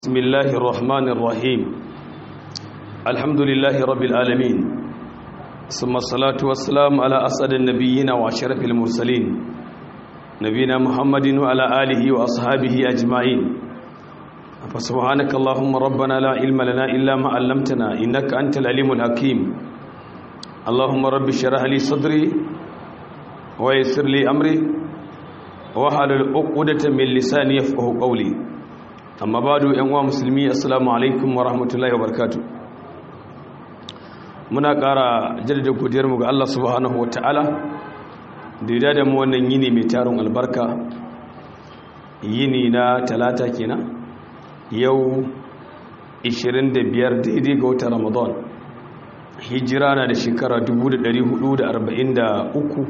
بسم الله الرحمن الرحيم الحمد لله رب العالمين ثم الصلاة والسلام على أسعد النبيين وأشرف المرسلين نبينا محمد وعلى آله وأصحابه أجمعين فسبحانك اللهم ربنا لا علم لنا إلا ما علمتنا إنك أنت العليم الحكيم اللهم رب اشرح لي صدري ويسر لي أمري وحلل عقدة من لساني يفقه قولي amma ba da yan uwa musulmi assalamu alaikum wa rahmatullahi wa barakatu muna ƙara jaddada godiyarmu ga Allah subhanahu wa ta'ala da ya da mu wannan yini mai tarin albarka yini na talata kenan yau 25 daidai ga watan ramadan hijira na da shekara 1443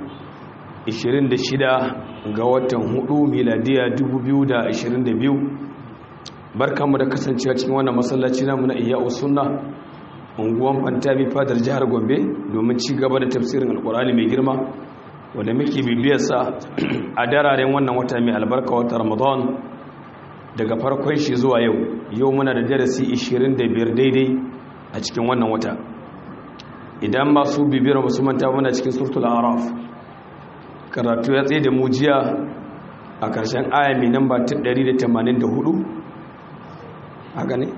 26 ga watan 4 miladiya 2022 barkanmu da kasancewa cikin wannan masallaci namu na iya sunna unguwan fantami fadar jihar gombe domin ci gaba da tafsirin alkurani mai girma wanda muke bibiyarsa a dararen wannan wata mai albarka wata ramadan daga farkon shi zuwa yau yau muna da darasi 25 daidai a cikin wannan wata idan masu bibiyar musu manta muna cikin surtul araf karatu ya tsaye da mujiya a ƙarshen aya mai namba 184 haka ne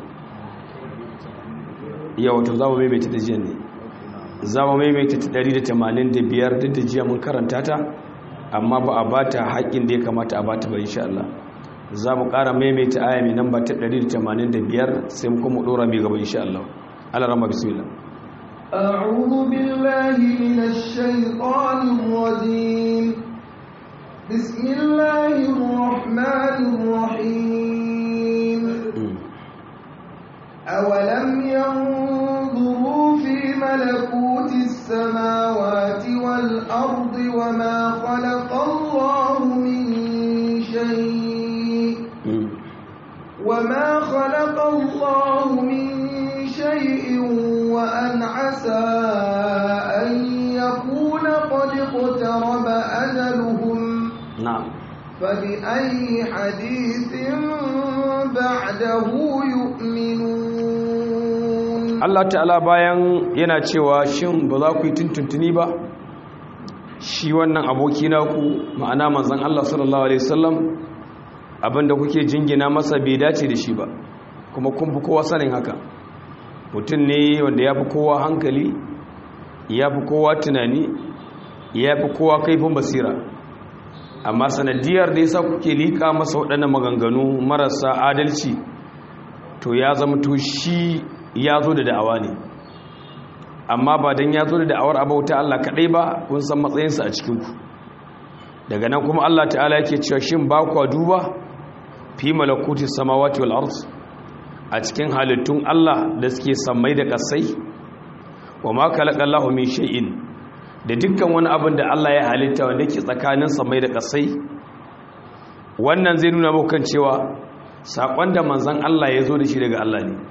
yau wato za mu maimaita ta jiya ne za mu maimaita ta 185 duk da jiya mun karanta ta amma ba a ba ta haƙƙin da ya kamata a ba ta ba insha Allah za mu ƙara maimaita aya mai namba ta 185 sai mu kuma ɗora mai gaba insha Allah Allah rama bismillah أعوذ بالله من الشيطان الرجيم بسم الله الرحمن الرحيم أولم ينظروا في ملكوت السماوات والأرض وما خلق الله من شيء وما خلق الله من شيء وأن عسى أن يكون قد اقترب أجلهم نعم فبأي حديث بعده يؤمنون Allah ta'ala bayan yana cewa shin ba za ku yi tuntuntuni ba shi wannan aboki naku ma'ana manzon Allah sallallahu alaihi wasallam abinda kuke jingina masa bai dace da shi ba kuma kun fi kowa sanin haka mutum ne wanda ya fi kowa hankali ya fi kowa tunani ya fi kowa kaifin basira amma sanadiyar da yasa kuke liƙa masa waɗannan maganganu marasa adalci to ya zama to shi ya zo da da'awa ne amma ba don ya zo da da'awar abauta Allah kaɗai ba kun san matsayinsa a cikinku daga nan kuma Allah ta'ala yake cewa shin ba kwa duba fi malakuti samawati wal ard a cikin halittun Allah da suke sammai da kasai wa ma khalaqallahu min shay'in da dukkan wani abin da Allah ya halitta wanda ke tsakanin sammai da kasai wannan zai nuna muku cewa sakon da manzon Allah ya zo da shi daga Allah ne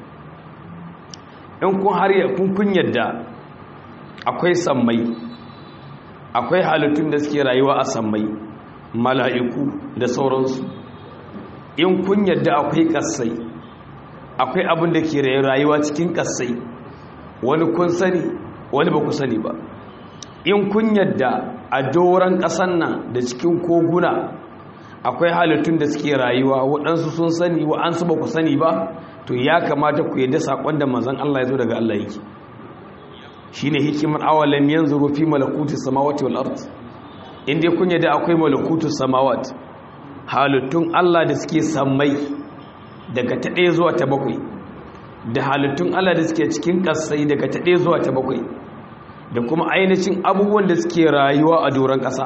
in kun har kun kun yadda akwai sammai akwai halittun da suke rayuwa a sammai mala'iku da sauransu in kun yadda akwai kasai akwai abin da ke rayuwa cikin kasai wani kun sani wani ba ku sani ba in kun yadda a doron ƙasan nan da cikin koguna akwai halittun da suke rayuwa waɗansu sun sani wa'ansu ba ku sani ba to ya kamata ku yadda saƙon da manzan Allah ya zo daga Allah yake shi ne hikimar awalam yanzu rufi malakutu samawati wal ard inda kun yadda akwai malakutu samawat halittun Allah da suke sammai daga ta ɗaya zuwa ta bakwai da halittun Allah da suke cikin ƙasai daga ta ɗaya zuwa ta bakwai da kuma ainihin abubuwan da suke rayuwa a doron ƙasa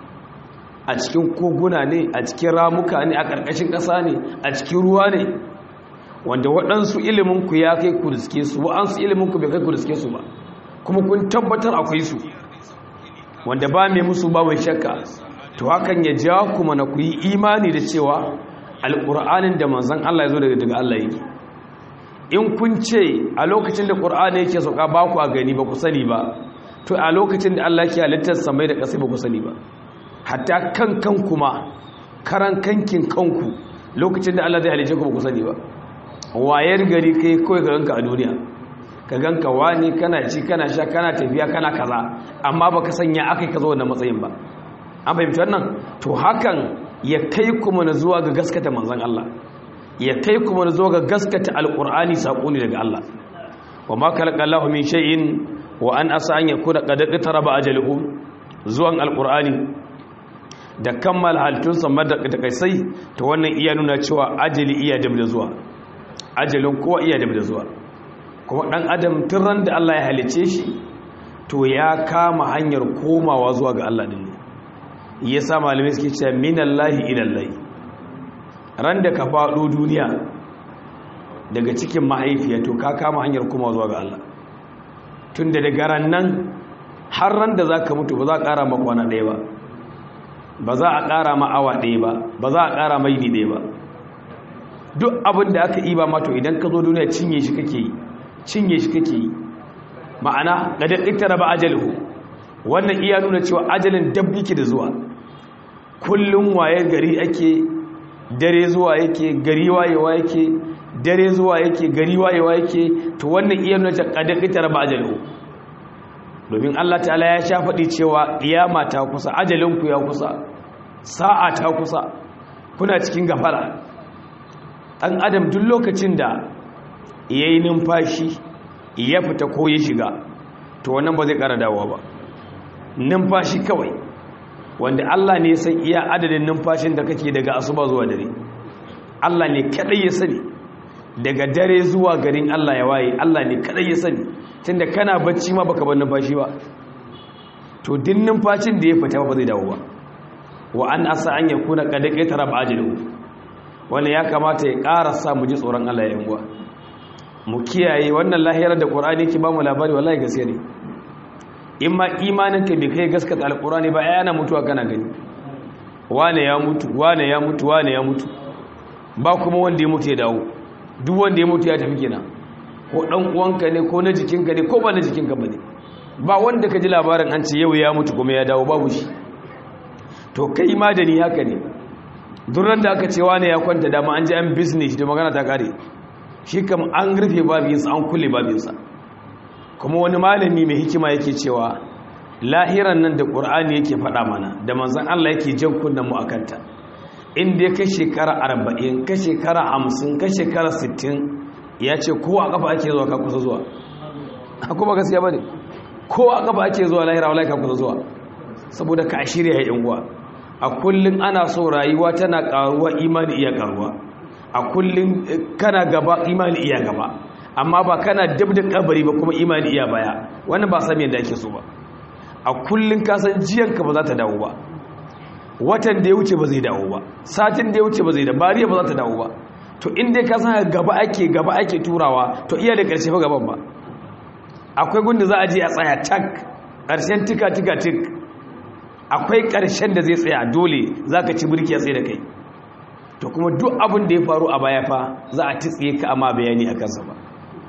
a cikin koguna ne a cikin ramuka ne a ƙarƙashin ƙasa ne a cikin ruwa ne wanda waɗansu iliminku ya kai ku riske su wa'ansu iliminku bai kai ku riske su ba kuma kun tabbatar akwai su wanda ba mai musu ba mai shakka to hakan ya ja ku mana ku yi imani da cewa alƙur'anin da manzan Allah ya zo daga daga Allah yake in kun ce a lokacin da ƙur'ani yake sauka ba ku a gani ba ku sani ba to a lokacin da Allah ke halittar samai da ƙasai ba ku sani ba hatta kan kan kuma karan kankin kanku lokacin da Allah zai halice ku ba ku sani ba wayar gari kai kawai ka ganka a duniya ka ganka wani kana ci kana sha kana tafiya kana kaza amma baka sanya akai ka zo wannan matsayin ba an fahimci wannan to hakan ya kai kuma na zuwa ga gaskata manzon Allah ya kai kuma na zuwa ga gaskata alqur'ani sako ne daga Allah wa ma khalaqallahu min shay'in wa an asa an yakuna qad iqtaraba ajaluhum zuwan alqur'ani da kammala halittun samar da takaisai ta wannan iya nuna cewa ajali iya da da zuwa ajalin kowa iya da da zuwa kuma dan adam tun ran da Allah ya halice shi to ya kama hanyar komawa zuwa ga Allah din ne yasa malamai suke cewa minallahi ilallahi ran da ka faɗo duniya daga cikin mahaifiya to ka kama hanyar komawa zuwa ga Allah tun da daga ran nan har ran da zaka mutu ba za ka ƙara maka kwana ɗaya ba ba za a ƙara ma awa ɗaya ba ba za a ƙara mai ni ɗaya ba duk abin da aka yi ba mato idan ka zo duniya cinye shi kake yi cinye shi kake yi ma'ana ga daɗittara ba ajalhu wannan iya nuna cewa ajalin dab yake da zuwa kullum waye gari ake dare zuwa yake gari wayewa yake dare zuwa yake gari wayewa yake to wannan iya nuna cewa ga daɗittara ba ajalhu domin Allah ta'ala ya sha faɗi cewa ƙiyama ta kusa ajalinku ya kusa sa'a ta kusa kuna cikin gafara ɗan adam duk lokacin da ya yi numfashi ya fita ko ya shiga to wannan ba zai ƙara dawowa ba numfashi kawai wanda Allah ne san iya adadin numfashin da kake daga asuba zuwa dare Allah ne kaɗai ya sani daga dare zuwa garin Allah ya waye Allah ne kaɗai ya sani tunda kana bacci ma baka bar numfashi ba to din numfashin da ya fita ba zai dawo ba wa an asa an yakuna qad qatara ajalu wanda ya kamata ya ƙara sa mu ji tsoron Allah ya uwa mu kiyaye wannan lahirar da Qur'ani ke ba mu labari wallahi gaskiya ne in ma imanin ka bai kai gaskata alqur'ani ba ai ana mutuwa kana gani wane ya mutu wane ya mutu wane ya mutu ba kuma wanda ya mutu ya dawo duk wanda ya mutu ya tafi kenan ko dan uwanka ne ko na jikinka ne ko ba na jikinka bane ba wanda ka ji labarin an ce yau ya mutu kuma ya dawo babu shi to kai ma da ni haka ne duran da aka ce wane ya kwanta dama an ji an business da magana ta kare shi kam an rufe babinsa an kulle babinsa kuma wani malami mai hikima yake cewa lahiran nan da ƙur'ani yake faɗa mana da manzan Allah yake jan kunnen mu akanta inda ya kai shekara arba'in ka shekara hamsin ka shekara sittin ya ce kowa kafa ake zuwa ka kusa zuwa kuma gaskiya ba ne kowa kafa ake zuwa lahira wala ka kusa zuwa saboda ka shirya ya uwa a kullum ana so rayuwa tana karuwa imani iya karuwa a kullum kana gaba imani iya gaba amma ba kana dab da kabari ba kuma imani iya baya wannan ba sami yadda ake so ba a kullum ka san jiyanka ba za ta dawo ba watan da ya wuce ba zai dawo ba satin da ya wuce ba zai da bariya ba za ta dawo ba to inda ka san gaba ake gaba ake turawa to iya da ƙarshe fa gaban ba akwai gunda za a je a tsaya tak ƙarshen tika tika tik akwai ƙarshen da zai tsaya dole za ka ci birki a tsaye da kai to kuma duk abin da ya faru a baya fa za a titsiye ka amma bayani a kansa ba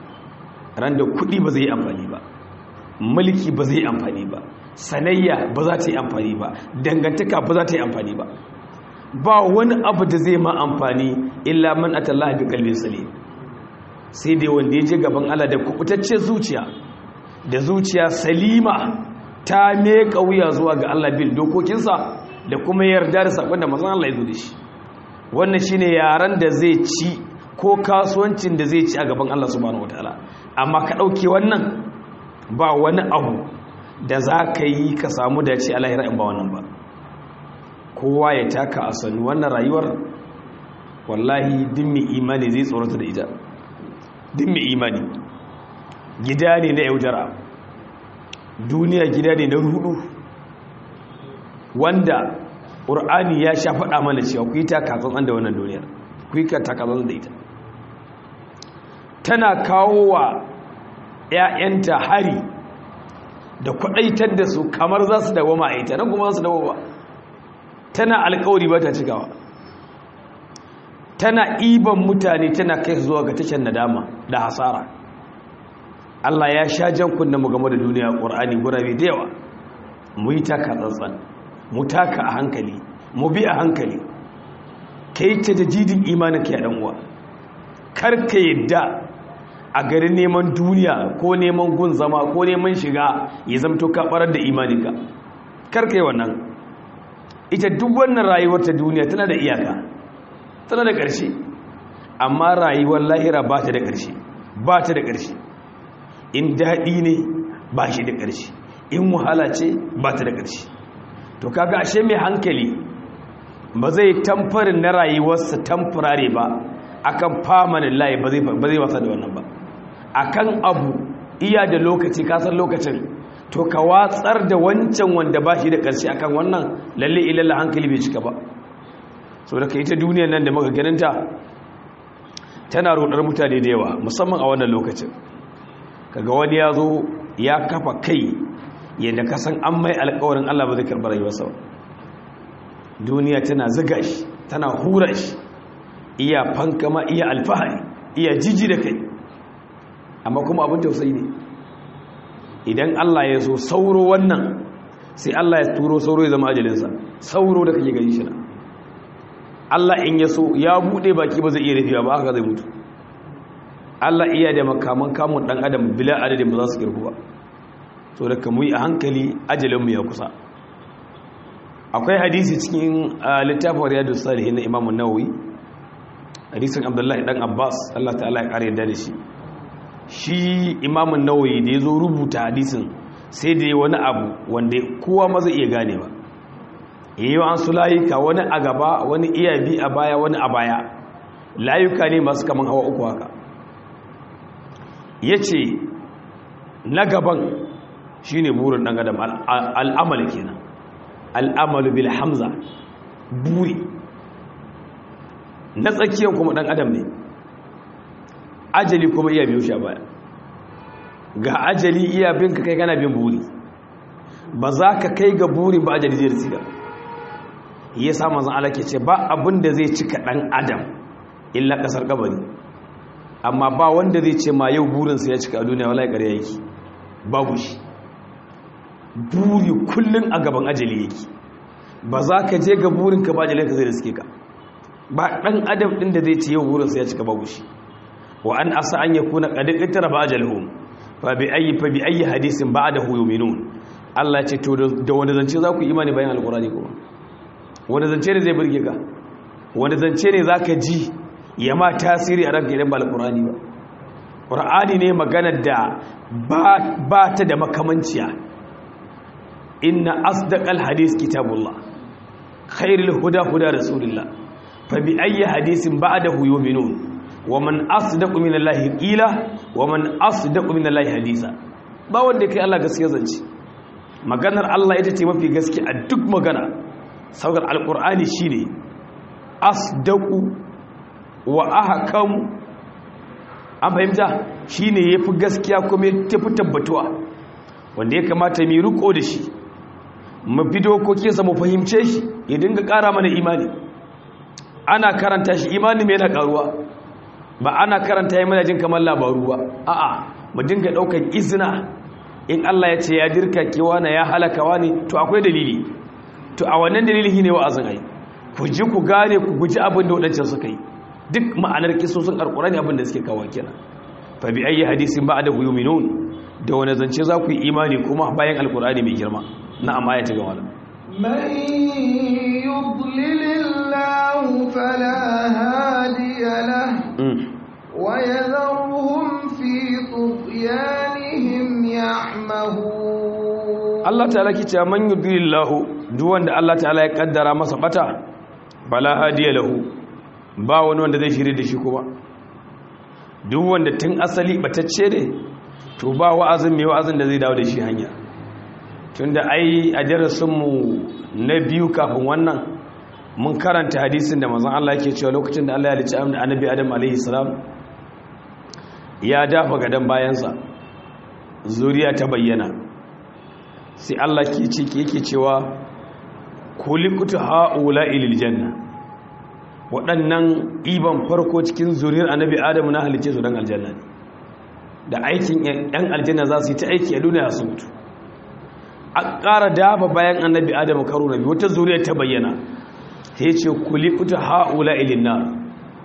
ran da kuɗi ba zai yi amfani ba mulki ba zai yi amfani ba sanayya ba za ta yi amfani ba dangantaka ba za ta yi amfani ba ba wani abu da zai ma amfani illa man atallaha bi qalbin salim sai dai wanda ya je gaban Allah da kubutacce zuciya da zuciya salima ta meka wuya zuwa ga Allah bil dokokinsa da kuma yarda da sakon da manzon Allah ya zo da shi wannan shine yaran da zai ci ko kasuwancin da zai ci a gaban Allah subhanahu wataala amma ka dauke wannan ba wani abu da za ka yi ka samu dace a lahira in ba wannan ba kowa ya taka a sannu wannan rayuwar wallahi din mai imani zai tsorata da ita din mai imani gida ne na yaudara duniya gida ne na rudu wanda ƙur'ani ya sha faɗa mana cewa ku yi takatsan da wannan duniyar ku yi takatsan da ita tana kawo wa 'ya'yanta hari da kwaɗaitar da su kamar za su dawo ma a ita nan kuma za su dawo ba tana alkawari ba ta cikawa tana iban mutane tana kai zuwa ga tashar nadama da hasara Allah ya sha jan kunna mu game da duniya Qur'ani gurabe da yawa mu yi taka tsantsan mu taka a hankali mu bi a hankali kai ta da jidin imanin ka ya dan uwa karka yadda a garin neman duniya ko neman gun zama ko neman shiga ya zamto ka barar da imaninka karka yi wannan ita duk wannan rayuwar ta duniya tana da iyaka tana da ƙarshe amma rayuwar lahira ba ta da ƙarshe ba ta da ƙarshe in daɗi ne ba shi da ƙarshe in wahala ce ba ta da ƙarshe to kaga ashe mai hankali ba zai tamfarin na rayuwarsa tamfurare ba akan famanin layi ba zai wasa da wannan ba akan abu iya da lokaci kasar lokacin to ka watsar da wancan wanda ba shi da ƙarshe akan wannan lalle ilalla hankali bai cika ba so da ka ita duniyar nan da muka ganinta tana rodar mutane da yawa musamman a wannan lokacin kaga wani ya zo ya kafa kai yadda ka san an mai alkawarin Allah ba zai karɓar rayuwarsa ba duniya tana ziga shi tana hura shi iya fankama iya alfahari iya jiji da kai amma kuma abin tausayi ne idan Allah ya so sauro wannan sai Allah ya turo sauro ya zama ajalinsa sauro da kake gani shi na Allah in ya so ya bude baki ba zai iya rufiya ba haka zai mutu Allah iya da makaman kamun dan adam bila adadin ba za su kirku ba so da kamu yi a hankali ajalinmu ya kusa akwai hadisi cikin littafin riyadu salihin na imamu nawawi hadisin abdullahi dan abbas Allah ta'ala ya kare yadda da shi shi imamun nawawi da ya zo rubuta hadisin sai da ya wani abu wanda kowa ma zai iya gane ba yi wa an su layuka wani a gaba wani iya bi a baya wani a baya layuka ne masu kaman hawa uku haka ya ce na gaban shi ne burin ɗan adam al'amal kenan al'amalu bil hamza buri na tsakiyar kuma ɗan adam ne ajali kuma iya biyu sha baya ga ajali iya bin ka kai kana bin buri ba za ka kai ga buri ba ajali zai risiga ya sa mazan ala ke ce ba abin da zai cika ɗan adam illa ƙasar ƙabari amma ba wanda zai ce ma yau burinsa ya cika a duniya wala ƙarya yake babu shi buri kullum a gaban ajali yake ba za ka je ga burinka ba ajalinka zai riske ka ba ɗan adam ɗin da zai ce yau burinsa ya cika babu shi wa an asa an yakuna qad ittara ba ajalhum fa bi ayi fa bi ayi hadisin ba'dahu yu'minun Allah ya ce to da wanda zance za ku imani bayan alqurani kuma wanda zance ne zai burge ka wanda zance ne zaka ji ya ma tasiri a ranka idan ba alqurani ba qur'ani ne maganar da ba ta da makamanciya inna asdaqal hadis kitabullah khairul huda huda rasulillah fa bi ayi hadisin ba'dahu yu'minun wa man asdaqu min allahi qila wa man asdaqu min allahi hadisa ba wanda kai Allah gaskiya zance maganar Allah ita ce mafi gaske a duk magana saukar alqur'ani shine asdaqu wa ahkam an fahimta shine yafi gaskiya kuma yafi tabbatuwa wanda ya kamata mu riko da shi mu bi dokokinsa mu fahimce shi ya dinga ƙara mana imani ana karanta shi imani mai na ƙaruwa ba ana karanta yi mana jin kamar labaru ba a'a mu dinga daukan izina in Allah ya ce ya dirka kewa na ya halakawa ne to akwai dalili to a wannan dalili ne wa'azin ai ku ji ku gane ku guji abin da wadancan suka yi duk ma'anar kisosin alqur'ani abin da suke kawo kenan fa bi ayi hadisin ba'da yu'minun da wani zance za ku yi imani kuma bayan alqur'ani mai girma na'am aya ta gaba من يضلل الله فلا هادي له ويذرهم في طغيانهم يعمهون Allah ta'ala ki ce man yudlillahu duk wanda Allah ta'ala ya kaddara masa bata bala hadiya lahu ba wani wanda zai shirye da shi kuma duk wanda tun asali batacce ne to ba wa'azin mai wa'azin da zai dawo da shi hanya tunda ai a darasinmu na biyu kafin wannan mun karanta hadisin da mazan Allah yake cewa lokacin da Allah ya halicci annabi Adam alaihi salam ya dafa gadan bayansa zuriya ta bayyana sai Allah ke ce yake cewa kulikutu haula ilil janna waɗannan iban farko cikin zuriyar annabi Adam na halicce su dan aljanna da aikin yan aljanna za su yi ta aiki a duniya su mutu a ƙara dafa bayan annabi adam karo na biyu wata zuriya ta bayyana ta ce kuli kuta ha'ula ilinna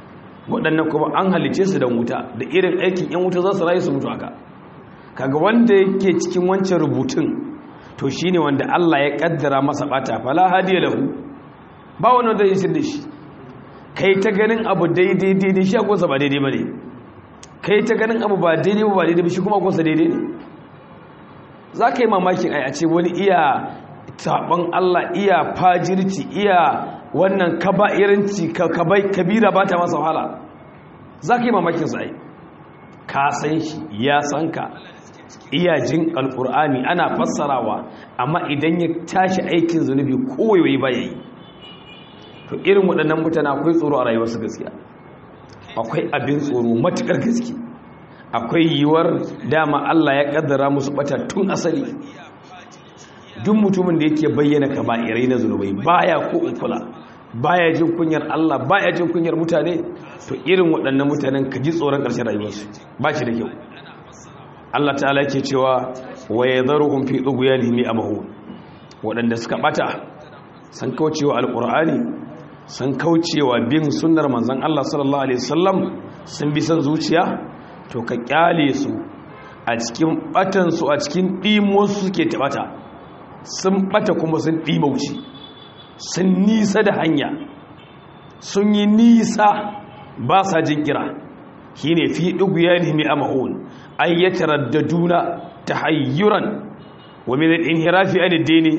waɗannan kuma an halice su don wuta da irin aikin yan wuta za su rayu su mutu haka kaga wanda yake cikin wancan rubutun to shine wanda Allah ya kaddara masa bata fala hadiya lahu ba wani wanda zai da shi kai ta ganin abu daidai daidai shi akwai ba daidai ba ne kai ta ganin abu ba daidai ba daidai ba shi kuma akwai daidai ne za ka yi mamakin ai a ce wani iya taɓon Allah iya fajirci iya wannan kaba'iranci kabira ba ta masa wahala za ka yi mamakin sa ai ka san shi ya san ka iya jin alƙur'ani ana fassarawa amma idan ya tashi aikin zunubi kowai ba ya yi to irin waɗannan mutane akwai tsoro a rayuwarsu gaskiya akwai abin tsoro matuƙar gaske akwai yiwuwar dama Allah ya ƙaddara musu ɓata tun asali duk mutumin da yake bayyana kaba'irai na zunubai baya ko in kula baya jin kunyar Allah baya jin kunyar mutane to irin waɗannan mutanen ka ji tsoron ƙarshen rayuwarsu ba shi da kyau Allah ta'ala yake cewa wa yadharuhum fi tughyanihim amahun waɗanda suka ɓata san kaucewa alƙur'ani sun kaucewa bin sunnar manzan Allah sallallahu Alaihi wasallam sun bi son zuciya to ka kyale su a cikin batansu a cikin ɗimosu suke taɓata sun bata kuma sun ɗimauci sun nisa da hanya sun yi nisa ba sa jin kira shi ne fi ɗuguya ne mai amahun ayyatar da duna ta hayyuran wa mai inhirafi aliddini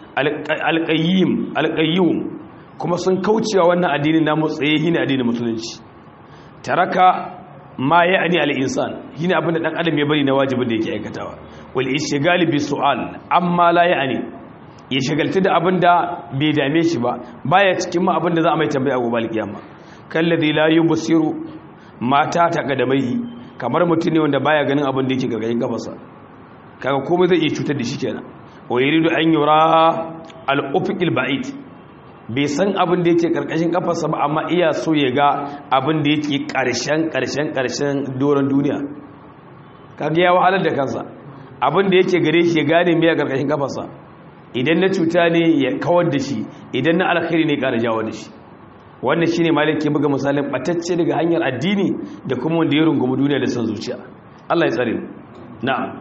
alƙayyum kuma sun kaucewa wannan addinin namu tsaye shine addinin musulunci taraka ma ya ani al-insan shine abin da dan adam ya bari na wajibin da yake aikatawa wal ishghal bi su'al amma la ya ani ya shagaltu da abin da bai dame shi ba baya cikin ma abin da za a mai tambaya gobe al-kiyama kalladhi la yubsiru mata ta kadamai kamar mutum ne wanda baya ganin abin da yake gargayin gabansa kaga komai zai iya cutar da shi kenan wa yuridu an yura al-ufiqil ba'id bai san abin da yake karkashin kafarsa ba amma iya so ya ga abin da yake karshen karshen karshen doron duniya kaga ya wahalar da kansa abin da yake gare shi ya gane mai karkashin kafarsa idan na cuta ne ya kawar da shi idan na alkhairi ne kara jawo da shi wannan shine malik ke buga misalin batacce daga hanyar addini da kuma wanda ya rungumi duniya da son zuciya Allah ya tsare na'am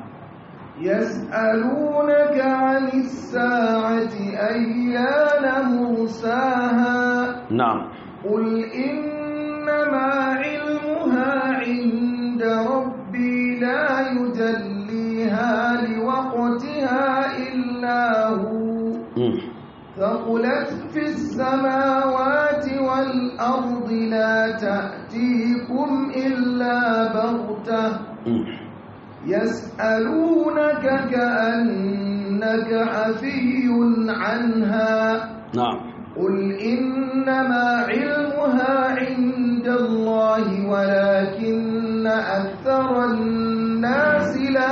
يسألونك عن الساعة أيان مرساها نعم قل إنما علمها عند ربي لا يجليها لوقتها إلا هو ثقلت في السماوات والأرض لا تأتيكم إلا بغتة يسألونك كأنك حفي عنها نعم قل إنما علمها عند الله ولكن أكثر الناس لا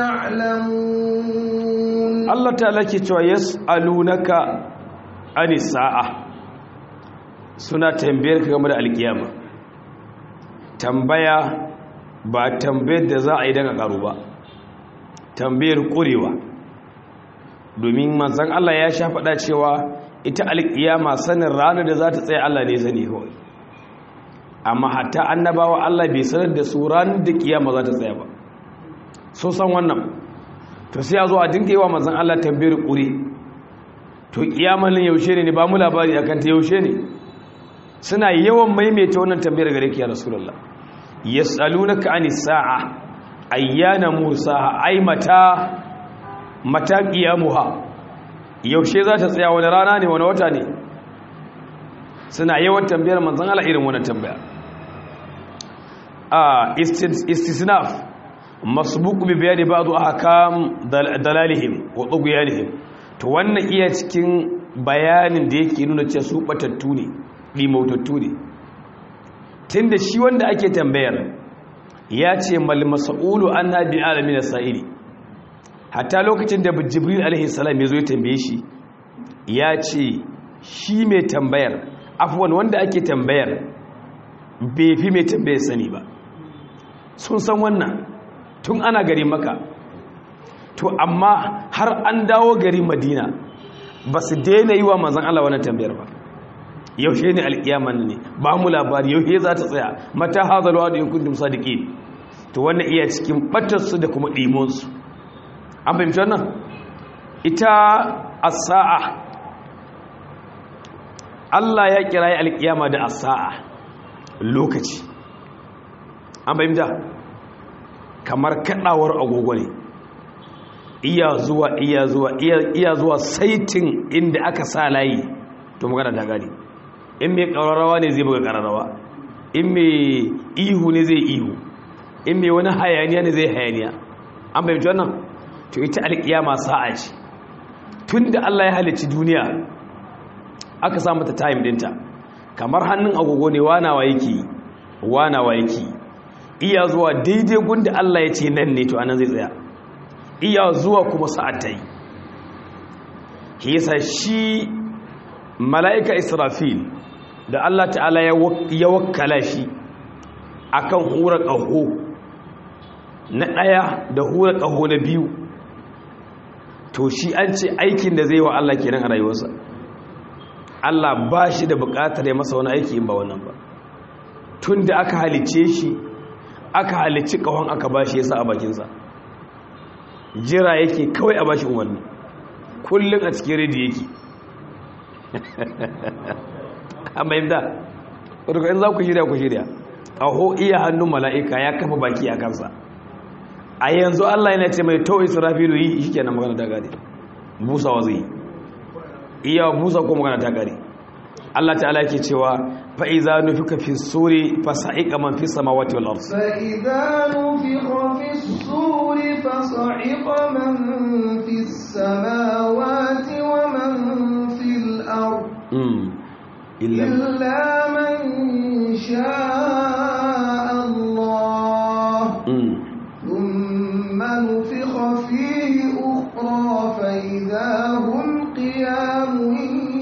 يعلمون Allah ta'ala ke cewa yas'alunaka ani sa'a suna tambayar ka game da alkiyama tambaya ba tambayar da za a yi daga karu ba tambayar kurewa domin manzon Allah ya sha faɗa cewa ita alkiyama sanin ranar da za ta tsaye Allah ne sani kawai amma hatta annabawa Allah bai sanar da su ranar da kiyama za ta tsaya ba so san wannan to sai a zo a dinga yi wa mazan Allah tambayar ƙuri to kiyamalin yaushe ne ba mu labari akan ta yaushe ne suna yawan maimaita wannan tambayar gare ki ya rasulullah yas'alunaka ani sa'a ayyana mursaha ay mata mata qiyamuha yaushe za ta tsaya wani rana ne wani wata ne suna yawan tambayar manzon Allah irin wannan tambaya a istisnaf masbuq bi bayani ba'd ahkam dalalihim wa tughyanihim to wannan iya cikin bayanin da yake nuna cewa su batattu ne limautattu ne tunda shi wanda ake tambayar ya ce mal mas'ulu anna bi alamin sa'ili hatta lokacin da jibril alaihi salam ya zo ya tambaye shi ya ce shi mai tambayar afwan wanda ake tambayar bai fi mai tambayar sani ba sun san wannan tun ana gari maka to amma har an dawo gari madina ba su daina yi wa manzan Allah wani tambayar ba yaushe ne alkiyama ne ba mu labari yaushe za ta tsaya mata hazal wa'du in kuntum sadiqin to wannan iya cikin batar su da kuma dimon su an fahimci wannan ita as-sa'a Allah ya kira alkiyama da as-sa'a lokaci an fahimta kamar kadawar agogo ne iya zuwa iya zuwa iya zuwa saitin inda aka sa layi to magana ta gani in mai ƙararrawa ne zai buga ƙararrawa in mai ihu ne zai ihu in mai wani hayaniya ne zai hayaniya an fahimci wannan to ita alƙiyama sa'a ce tun da Allah ya halicci duniya aka sa mata time dinta kamar hannun agogo ne wanawa yake wanawa yake iya zuwa daidai gunda Allah ya ce nan ne to anan zai tsaya iya zuwa kuma sa'ad ta yi yasa shi mala'ika israfil da Allah ta'ala ya wakkala shi akan hura ƙaho na ɗaya da hura ƙaho na biyu to shi an ce aikin da zai wa Allah kenan a rayuwarsa Allah ba shi da buƙatar ya masa wani aiki in ba wannan ba tun da aka halice shi aka halici ƙahon aka ba shi ya sa a bakinsa jira yake kawai a ba shi umarni kullum a cikin redi yake an bayyanta wadda in za ku shirya ku shirya ƙaho iya hannun mala'ika ya kafa baki a kansa a yanzu Allah yana ce mai to israfilu yi shi kenan magana ta gare busa wa zai iya busa ko magana ta gare Allah ta'ala yake cewa fa iza nufika fi suri fa sa'iqa man fi samawati wal ard fa idza nufika fi suri fa sa'iqa man fi samawati wa man fil ard illa man sha'a Allah thumma nufika fihi ukhra fa idza hum qiyamun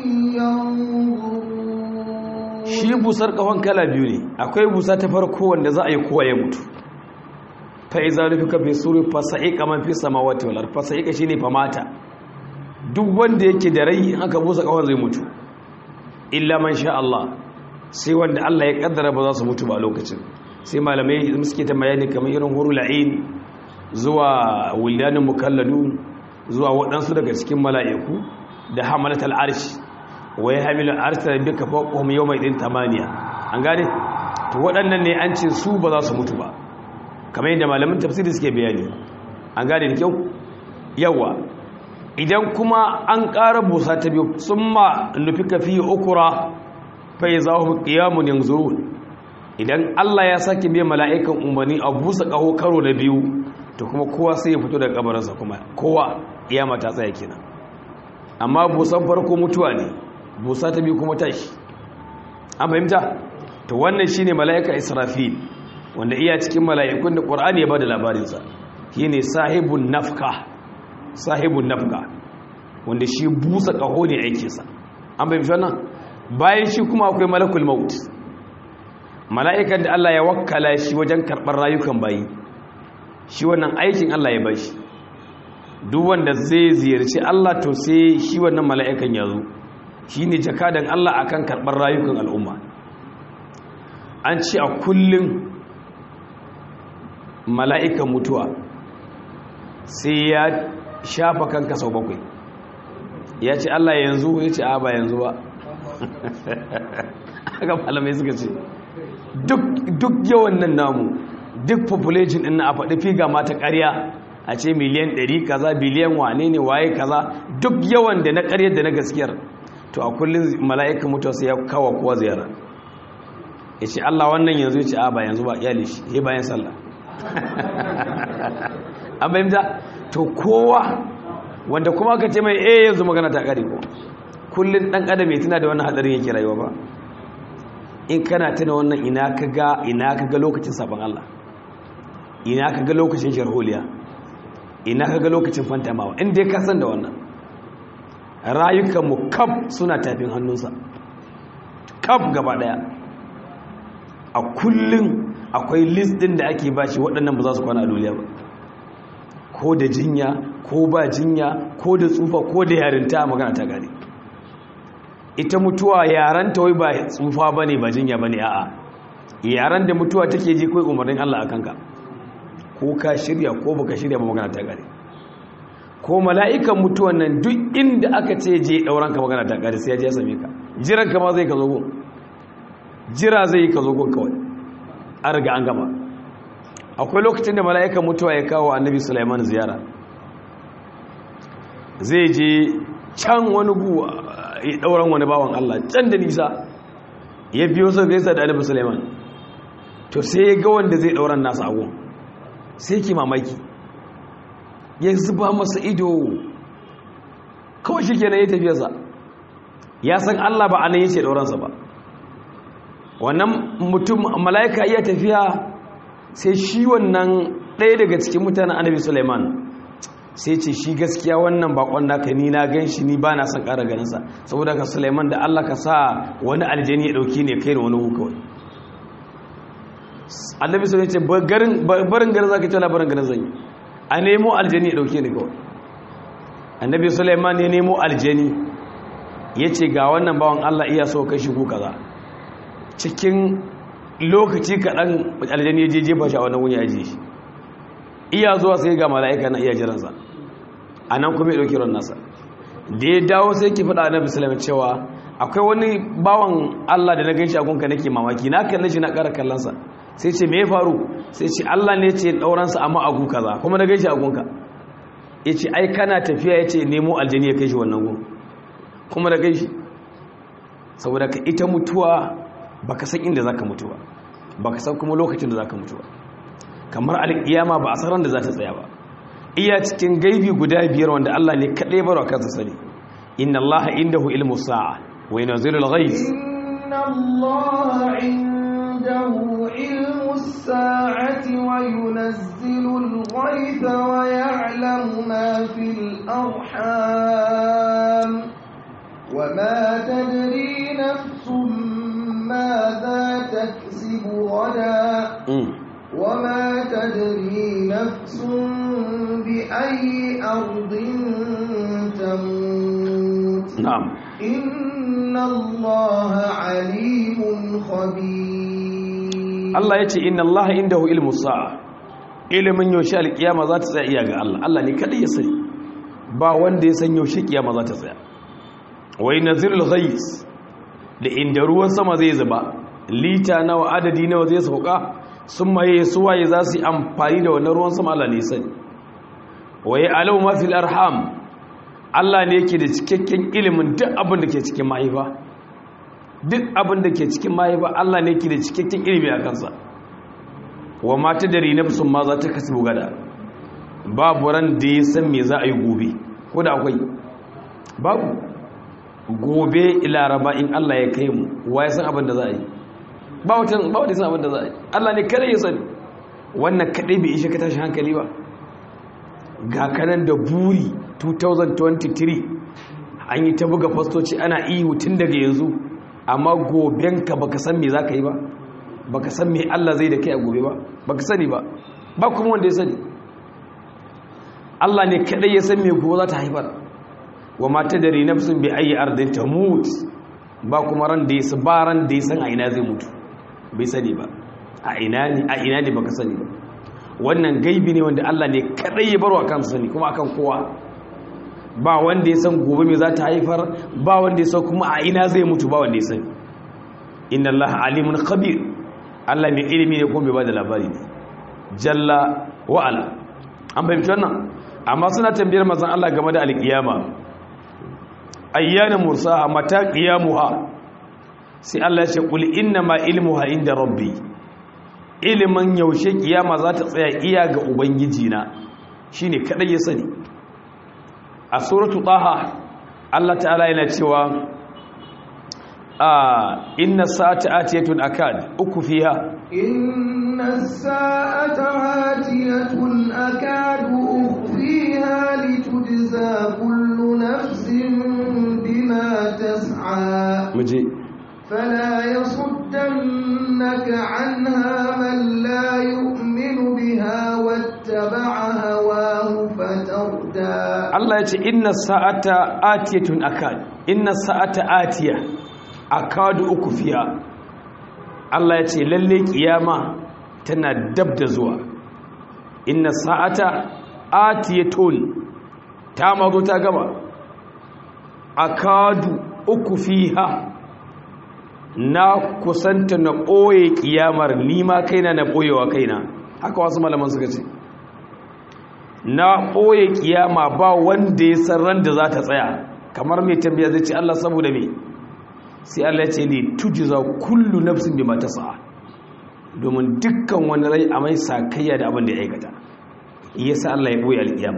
shi busar kafan kala biyu ne akwai busa ta farko wanda za a yi kowa ya mutu fa iza rufika fi suri fa sa'iqa man fi samawati wal ard fa sa'iqa shine fa mata duk wanda yake da rai in aka busa kafan zai mutu illa man sha Allah sai wanda Allah ya kaddara ba za su mutu ba lokacin sai malamai suke ta bayani kamar irin hurul ain zuwa wildanin mukalladun zuwa waɗansu daga cikin mala'iku da hamalatul arshi wai hamilu arsala bika fawqahum yawma idin tamaniya an gane to waɗannan ne an ce su ba za su mutu ba kamar yadda malamin tafsiri suke bayani an gane da kyau yawa idan kuma an ƙara busa ta biyu summa nufika fi ukura fa yazahum qiyamun yanzurun idan Allah ya sake biyan mala'ikan umarni a busa ƙaho karo na biyu to kuma kowa sai ya fito daga kabarinsa kuma kowa iyama ta tsaya kenan amma busan farko mutuwa ne busa ta biyu kuma tashi an fahimta to wannan shine mala'ika israfil wanda iya cikin mala'ikun da qur'ani ya bada labarinsa shine sahibun nafka sahibun nafka wanda shi busa kaho ne aikinsa an fahimta wannan bayan shi kuma akwai malakul maut mala'ikan da Allah ya wakkala shi wajen karɓar rayukan bayi shi wannan aikin Allah ya bashi duk wanda zai ziyarci Allah to sai shi wannan mala'ikan ya zo shi ne jakadan Allah akan karɓar rayukan al'umma an ce a kullum mala'ikan mutuwa sai ya shafa kanka sau bakwai ya ce Allah yanzu ya ce a ba yanzu ba haka malamai suka ce duk yawan nan namu duk population ɗin na a faɗi figa mata ƙarya a ce miliyan 100 kaza biliyan wane ne waye kaza duk yawan da na ƙaryar da na gaskiyar to a kullum mala'ikan mutuwa sai ya kawo kowa ziyara ya ce Allah wannan yanzu ya ce a ba yanzu ba iyali shi ya bayan sallah an bayyanta to kowa wanda kuma ka ce mai eh yanzu magana ta ƙari ko kullum ɗan adam ya tuna da wannan hadarin yake rayuwa ba in kana tuna wannan ina ka ga ina ka ga lokacin sabon Allah ina ka ga lokacin sharholiya ina ka ga lokacin fantamawa inda ya kasan da wannan rayukanmu kaf suna tafin hannunsa kaf gaba daya a kullum akwai list din da ake bashi waɗannan ba za su kwana a duniya ba ko da jinya ko ba jinya ko da tsufa ko da yarinta magana ta gari ita mutuwa yaran ta wai ba tsufa bane ba jinya bane a'a yaran da mutuwa take ji kai umarnin Allah akan ka ko ka shirya ko baka shirya ba magana ta gare ko mala'ikan mutuwan nan duk inda aka ce je dauran ka magana ta gare sai ya je ya same ka jiran ka ma zai ka zo gun jira zai ka zo gun kawai an riga an gama akwai lokacin da mala'ikan mutuwa ya kawo annabi Sulaiman ziyara zai je can wani gu ya dauran wani bawan Allah can da nisa ya biyo sai gaisa da annabi Sulaiman to sai ya ga wanda zai dauran nasa agun sai ki mamaki ya zuba masa ido kawai shi kenan ya tafiyarsa ya san Allah ba anan yace dauransa ba wannan mutum mala'ika iya tafiya sai shi wannan ɗaya daga cikin mutanen annabi Sulaiman sai ce shi gaskiya wannan bakon naka ni na gan shi ni ba na son ƙara ganinsa saboda ka Sulaiman da Allah ka sa wani aljani ya ɗauki ne kai da wani hukawai annabi Sulaiman ce barin garin za ka ce labarin garin zan yi a nemo aljani ya ɗauke ni kawai annabi Sulaiman ya nemo aljani ya ce ga wannan bawan Allah iya so kai shi ku kaza cikin lokaci kaɗan aljani ya je jefa shi a wannan wuni ajiye shi iya zuwa sai ga mala'ika na iya jiransa a nan kuma ya ɗauki ran nasa da ya dawo sai ki faɗa na bisalami cewa akwai wani bawan allah da na gan shi a gunka nake mamaki na kalle shi na ƙara kallonsa sai ce me ya faru sai ce allah ne ce ɗauransa amma a gun kaza kuma na gan shi a gunka ya ce ai kana tafiya ya ce nemo aljani ya kai shi wannan gun kuma na gan shi saboda ka ita mutuwa baka san inda zaka mutu ba baka san kuma lokacin da zaka mutu ba kamar alƙiyama ba a san da za ta tsaya ba iya cikin gaibi guda biyar wanda Allah ne kaɗai barwa kansa sani inna Allah indahu ilmu sa'a wa yunzilu al-ghayth inna Allah indahu ilmu as-sa'ati wa yunzilu al-ghaytha wa ya'lamu ma fil arham wa ma tadri nafsun ماذا تكسب غدا وما تدري نفس بأي أرض تموت نعم إن الله عليم خبير الله يتي إن الله عنده علم الساعة ilimin yaushe alkiyama za ta tsaya iya ga Allah Allah ne kadai ya sani ba wanda ya san yaushe kiyama za ta tsaya wai nazirul ghais da inda ruwan sama zai zuba lita nawa adadi nawa zai sauka sun maye suwaye za su yi amfani da wannan ruwan sama Allah ne sani waye alau mafil arham Allah ne yake da cikakken ilimin duk abin da ke cikin mahaifa duk abin da ke cikin mahaifa Allah ne yake da cikakken ilimi a kansa wa mata da rinafsun ma za ta kasu gada babu ran da ya san me za a yi gobe ko da akwai babu gobe laraba in Allah ya kai mu wa ya san abin da za a yi ba wata ba wata san abin da za a yi Allah ne kada ya sani wannan kadai bai ishe ka tashi hankali ba ga kanan da buri 2023 an yi ta buga fastoci ana ihu tun daga yanzu amma gobenka baka san me za ka yi ba baka san me Allah zai da kai a gobe ba baka sani ba ba kuma wanda ya sani Allah ne kadai ya san me gobe za ta haifar wa mata da rinafsun bi ayi ardin tamut ba kuma ran da ya ba ran da ya san a ina zai mutu bai sani ba a ina ne a ina ne baka sani ba wannan gaibi ne wanda Allah ne kadai ya barwa kansa sani kuma akan kowa ba wanda ya san gobe me za ta haifar ba wanda ya san kuma a ina zai mutu ba wanda ya sani inna Allah alimun khabir Allah mai ilimi ne kuma bai bada labari ne jalla wa ala an fahimci wannan amma suna tambayar manzon Allah game da alkiyama ayyana mursaha mata qiyamuha sai Allah ya ce qul inna ma ilmuha inda rabbi ilimin yaushe kiyama za ta tsaya iya ga ubangiji na shine kadai ya sani a suratu taha Allah ta'ala yana cewa a inna sa'ata atiyatun akad uku fiha inna sa'ata atiyatun akadu ukhfiha litujza kullu nafsin bima tas'a muje فلا يصدنك عنها من لا يؤمن بها واتبع هواه فتردى Allah ya ce inna sa'ata atiyatun akad inna sa'ata atiya akadu uku fiya Allah ya ce lalle kiyama tana dab da zuwa inna sa'ata atiyatun ta mazo ta gaba akadu uku fiha na kusanta na ɓoye ƙiyamar nima kaina na ɓoyewa kaina haka wasu malaman suka ce na ɓoye ƙiyama ba wanda ya san ran da za ta tsaya kamar mai tambaya zai ce Allah saboda me sai Allah ya ce ne tujiza kullu nafsin bima tas'a domin dukkan wani rai a mai sakayya da abin da ya aikata yasa Allah ya ɓoye alƙiyama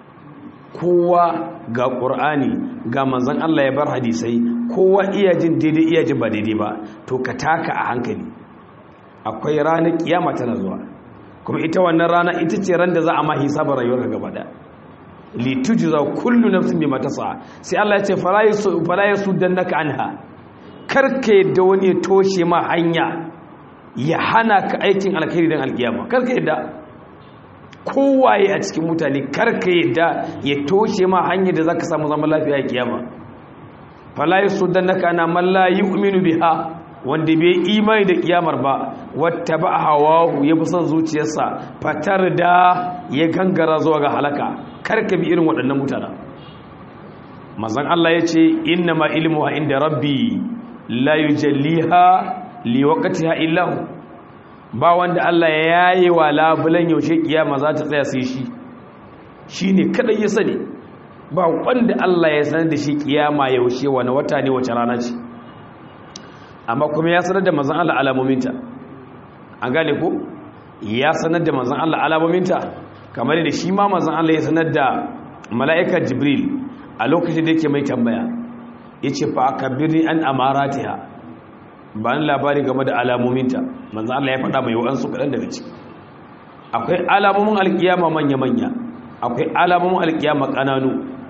kowa ga ƙur'ani ga manzan Allah ya bar hadisai kowa iya jin daidai iya jin ba daidai ba to ka taka a hankali akwai ranar kiyama tana zuwa kuma ita wannan rana ita ce ran da za a ma hisabar rayuwar gaba da litujza kullu nafsin bima tas'a sai Allah ya ce fala yasu fala yasuddannaka anha karka yadda wani ya toshe ma hanya ya hana ka aikin alkhairi dan alkiyama karka yadda kowaye a cikin mutane karka yadda ya toshe ma hanyar da zaka samu zaman lafiya a kiyama fala yasuddannaka ana man la yu'minu biha wanda bai imani da kiyamar ba wata ba hawahu ya fi son zuciyarsa fatar da ya gangara zuwa ga halaka karka bi irin waɗannan mutane mazan Allah ya ce inna ma ilmu ha inda rabbi la yujalliha liwaqtiha illa hu ba wanda Allah ya yaye wa labulan yaushe kiyama za ta tsaya sai shi shine kadai ya sani ba wanda Allah ya sanar da shi kiyama yaushe wani wata ne wace rana ce amma kuma ya sanar da manzon Allah alamominta an gane ko ya sanar da manzon Allah alamominta kamar da shi ma manzon Allah ya sanar da mala'ika Jibril a lokacin da yake mai tambaya yace fa akabirni an amaratiha ba ni labari game da alamominta manzon Allah ya faɗa mai wa'ansu kaɗan daga ciki akwai alamomin alkiyama manya-manya akwai alamomin alkiyama ƙananu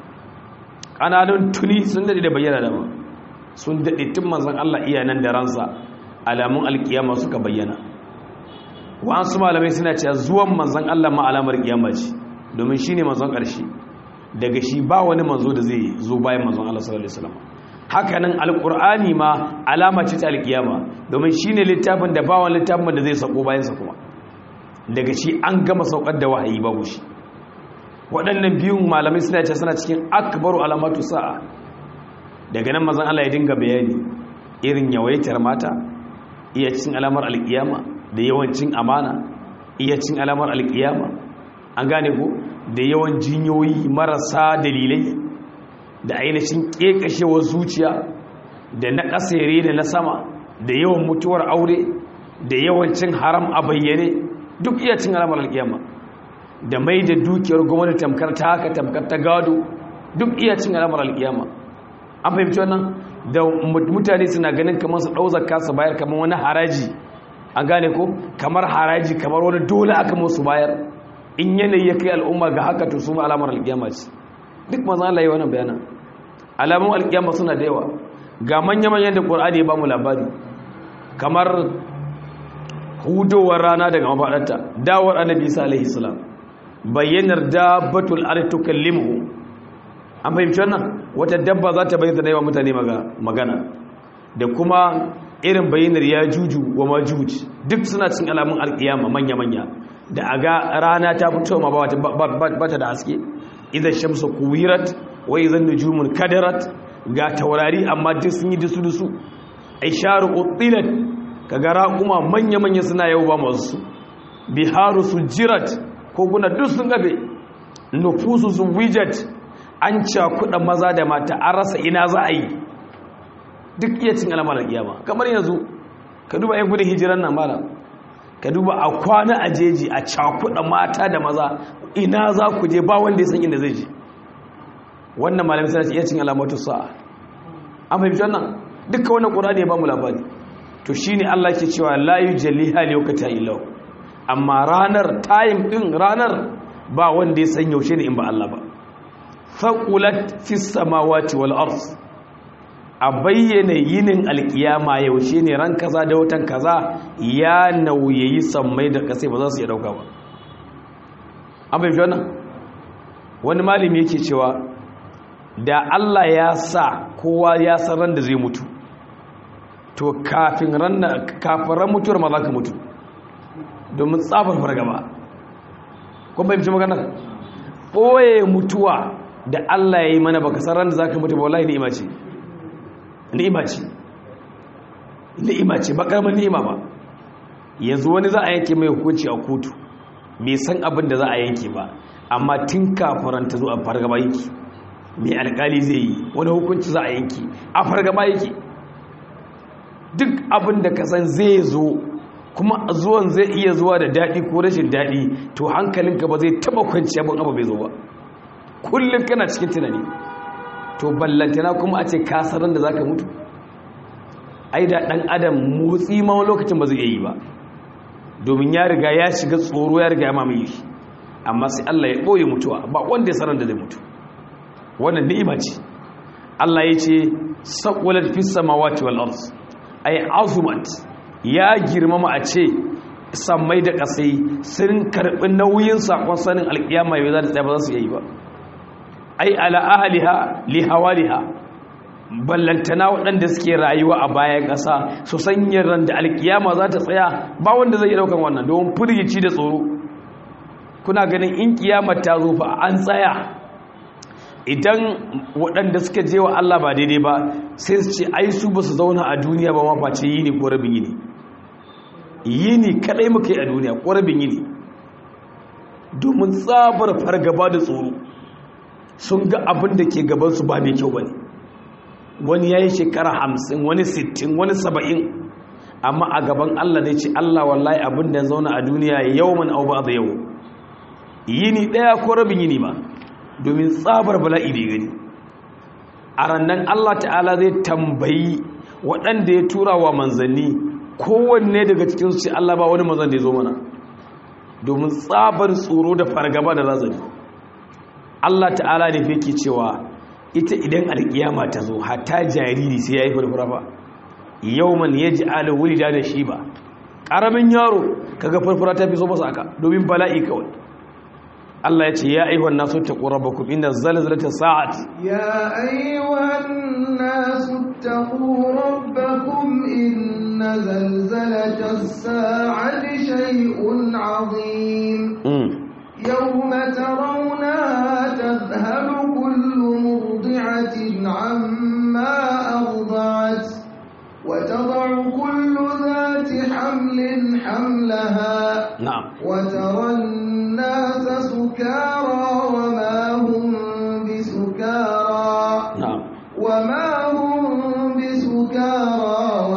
ƙananun tuni sun daɗe da bayyana da ma sun daɗe tun manzan Allah iya nan da ransa alamun alkiyama suka bayyana wa'ansu malamai suna cewa zuwan manzan Allah ma alamar kiyama ce domin shi ne manzon ƙarshe daga shi ba wani manzo da zai zo bayan manzon Allah sallallahu alaihi wasallam hakanan alqur'ani ma alama ce ta alkiyama domin shi ne littafin da ba wani littafin da zai sako bayan sa kuma daga shi an gama saukar da wahayi babu shi waɗannan biyun malamai suna cewa suna cikin akbaru alamatu sa'a daga nan mazan Allah ya dinga bayani irin yawaitar mata iya cin alamar alkiyama da yawancin amana iya cin alamar alkiyama an gane ko da yawan jinyoyi marasa dalilai da ainihin kekashewar zuciya da na kasere da na sama da yawan mutuwar aure da yawancin haram a bayyane duk iya cin alamar alkiyama da mai da dukiyar gwamnati tamkar ta haka tamkar ta gado duk iya cin alamar alkiyama an fahimci wannan da mutane suna ganin kamar su ɗau zakka su bayar kamar wani haraji an gane ko kamar haraji kamar wani dole aka musu bayar in yanayi ya kai al'umma ga haka to su ma alamar alƙiyama ce duk mazan Allah yi wannan bayanan alamun alƙiyama suna da yawa ga manya-manyan da ƙwar'ani ya ba mu labari kamar hudowar rana daga mafaɗarta dawar annabi isa alaihi salam bayyanar dabbatul ardi tukallimuhu an fahimci wannan wata dabba za ta bayyana yawa mutane magana da kuma irin bayyanar ya juju wa majuj duk suna cin alamun alkiyama manya-manya da a ga rana ta fito ma ba ta da haske idan shamsu kuwirat wa idan nujumun kadarat ga taurari amma duk sun yi dusu-dusu ai sharu utilat ka ga raƙuma manya-manya suna yau ba masu biharu su jirat ko guna duk sun gabe nufusu su wijat an cakuɗa maza da mata an rasa ina za a yi duk iya cin alamar kiyama kamar yanzu ka duba yan gudun hijiran nan mara ka duba a kwana a jeji a cakuɗa mata da maza ina za ku je ba wanda ya san inda zai je wannan malamin sana ce iya cin alamatu sa'a an fahimci wannan duka wannan ƙura ya ba mu labari to shine Allah ke cewa la yujalliha liwaqtiha illa amma ranar time din ranar ba wanda ya san yaushe ne in ba Allah ba faƙulat fi samawati wal ars a bayyana yinin alkiyama yaushe ne ran kaza da watan kaza ya nauyayi sammai da kasai ba za su iya dauka ba an bai wannan wani malami yake cewa da Allah ya sa kowa ya san ran da zai mutu to kafin ran kafin ran mutuwar ma za ka mutu domin tsabar fargaba kun bai magana ɓoye mutuwa da Allah ya yi mana baka san ran da za ka mutu ba wallahi ni'ima ce ni'ima ce ni'ima ce ba karamin ni'ima ba yanzu wani za a yanke mai hukunci a kotu bai san abin da za a yanke ba amma tun kafin ta zo a fargaba yake mai alkali zai yi wani hukunci za a yanke a fargaba yake duk abin da ka san zai zo kuma zuwan zai iya zuwa da daɗi ko rashin daɗi to hankalinka ba zai taɓa kwanciya ba abu bai zo ba kullum kana cikin tunani to ballantana kuma a ce kasarar da za ka mutu ai da ɗan adam motsi ma wani lokacin ba zai iya yi ba domin ya riga ya shiga tsoro ya riga ya mamaye shi amma sai Allah ya ɓoye mutuwa ba wanda ya sanar da zai mutu wannan ni'ima ce Allah ya ce saqulat fis samawati wal ard ay azumat ya girmama a ce sammai da kasai sun karbi nauyin sakon sanin alkiyama yau za ta tsaya ba za su yi ba ai ala ahliha li hawaliha ballantana waɗanda suke rayuwa a bayan ƙasa su sanya ran da alkiyama za ta tsaya ba wanda zai yi ɗaukan wannan domin firgici da tsoro kuna ganin in kiyama ta zo fa an tsaya idan waɗanda suka je wa Allah ba daidai ba sai su ce ai su ba su zauna a duniya ba ma face yini ko rabin yini yini kadai muka yi a duniya ko rabin yini domin tsabar fargaba da tsoro sun ga abin da ke gabansu ba mai kyau ba ne wani ya yi shekara hamsin wani sittin wani saba'in amma a gaban Allah ne ce Allah wallahi abin da zauna a duniya yau man au ba da yau yini ɗaya ko rabin yini ba domin tsabar bala'i da gani a rannan Allah ta'ala zai tambayi waɗanda ya tura wa manzanni kowanne daga cikinsu ce Allah ba wani manzan da ya zo mana domin tsabar tsoro da fargaba da razani Allah ta'ala ne fi ke cewa ita idan alkiyama ta zo hatta jariri sai ya yi farfara ba yau man ya ji alawuri da shi ba ƙaramin yaro kaga farfara ta fi so masa aka domin bala'i kawai Allah ya ce ya ayyuhan nasu taqu rabbakum inna zalzalata sa'ati ya ayyuhan nasu taqu rabbakum inna zalzalata sa'ati shay'un 'azim yawma tarawnaha tadhhalu kullu murdi'atin 'amma arda'at وتضع كل ذات حمل حملها نعم وترى الناس سكارى وما هم بسكارى نعم وما هم بسكارى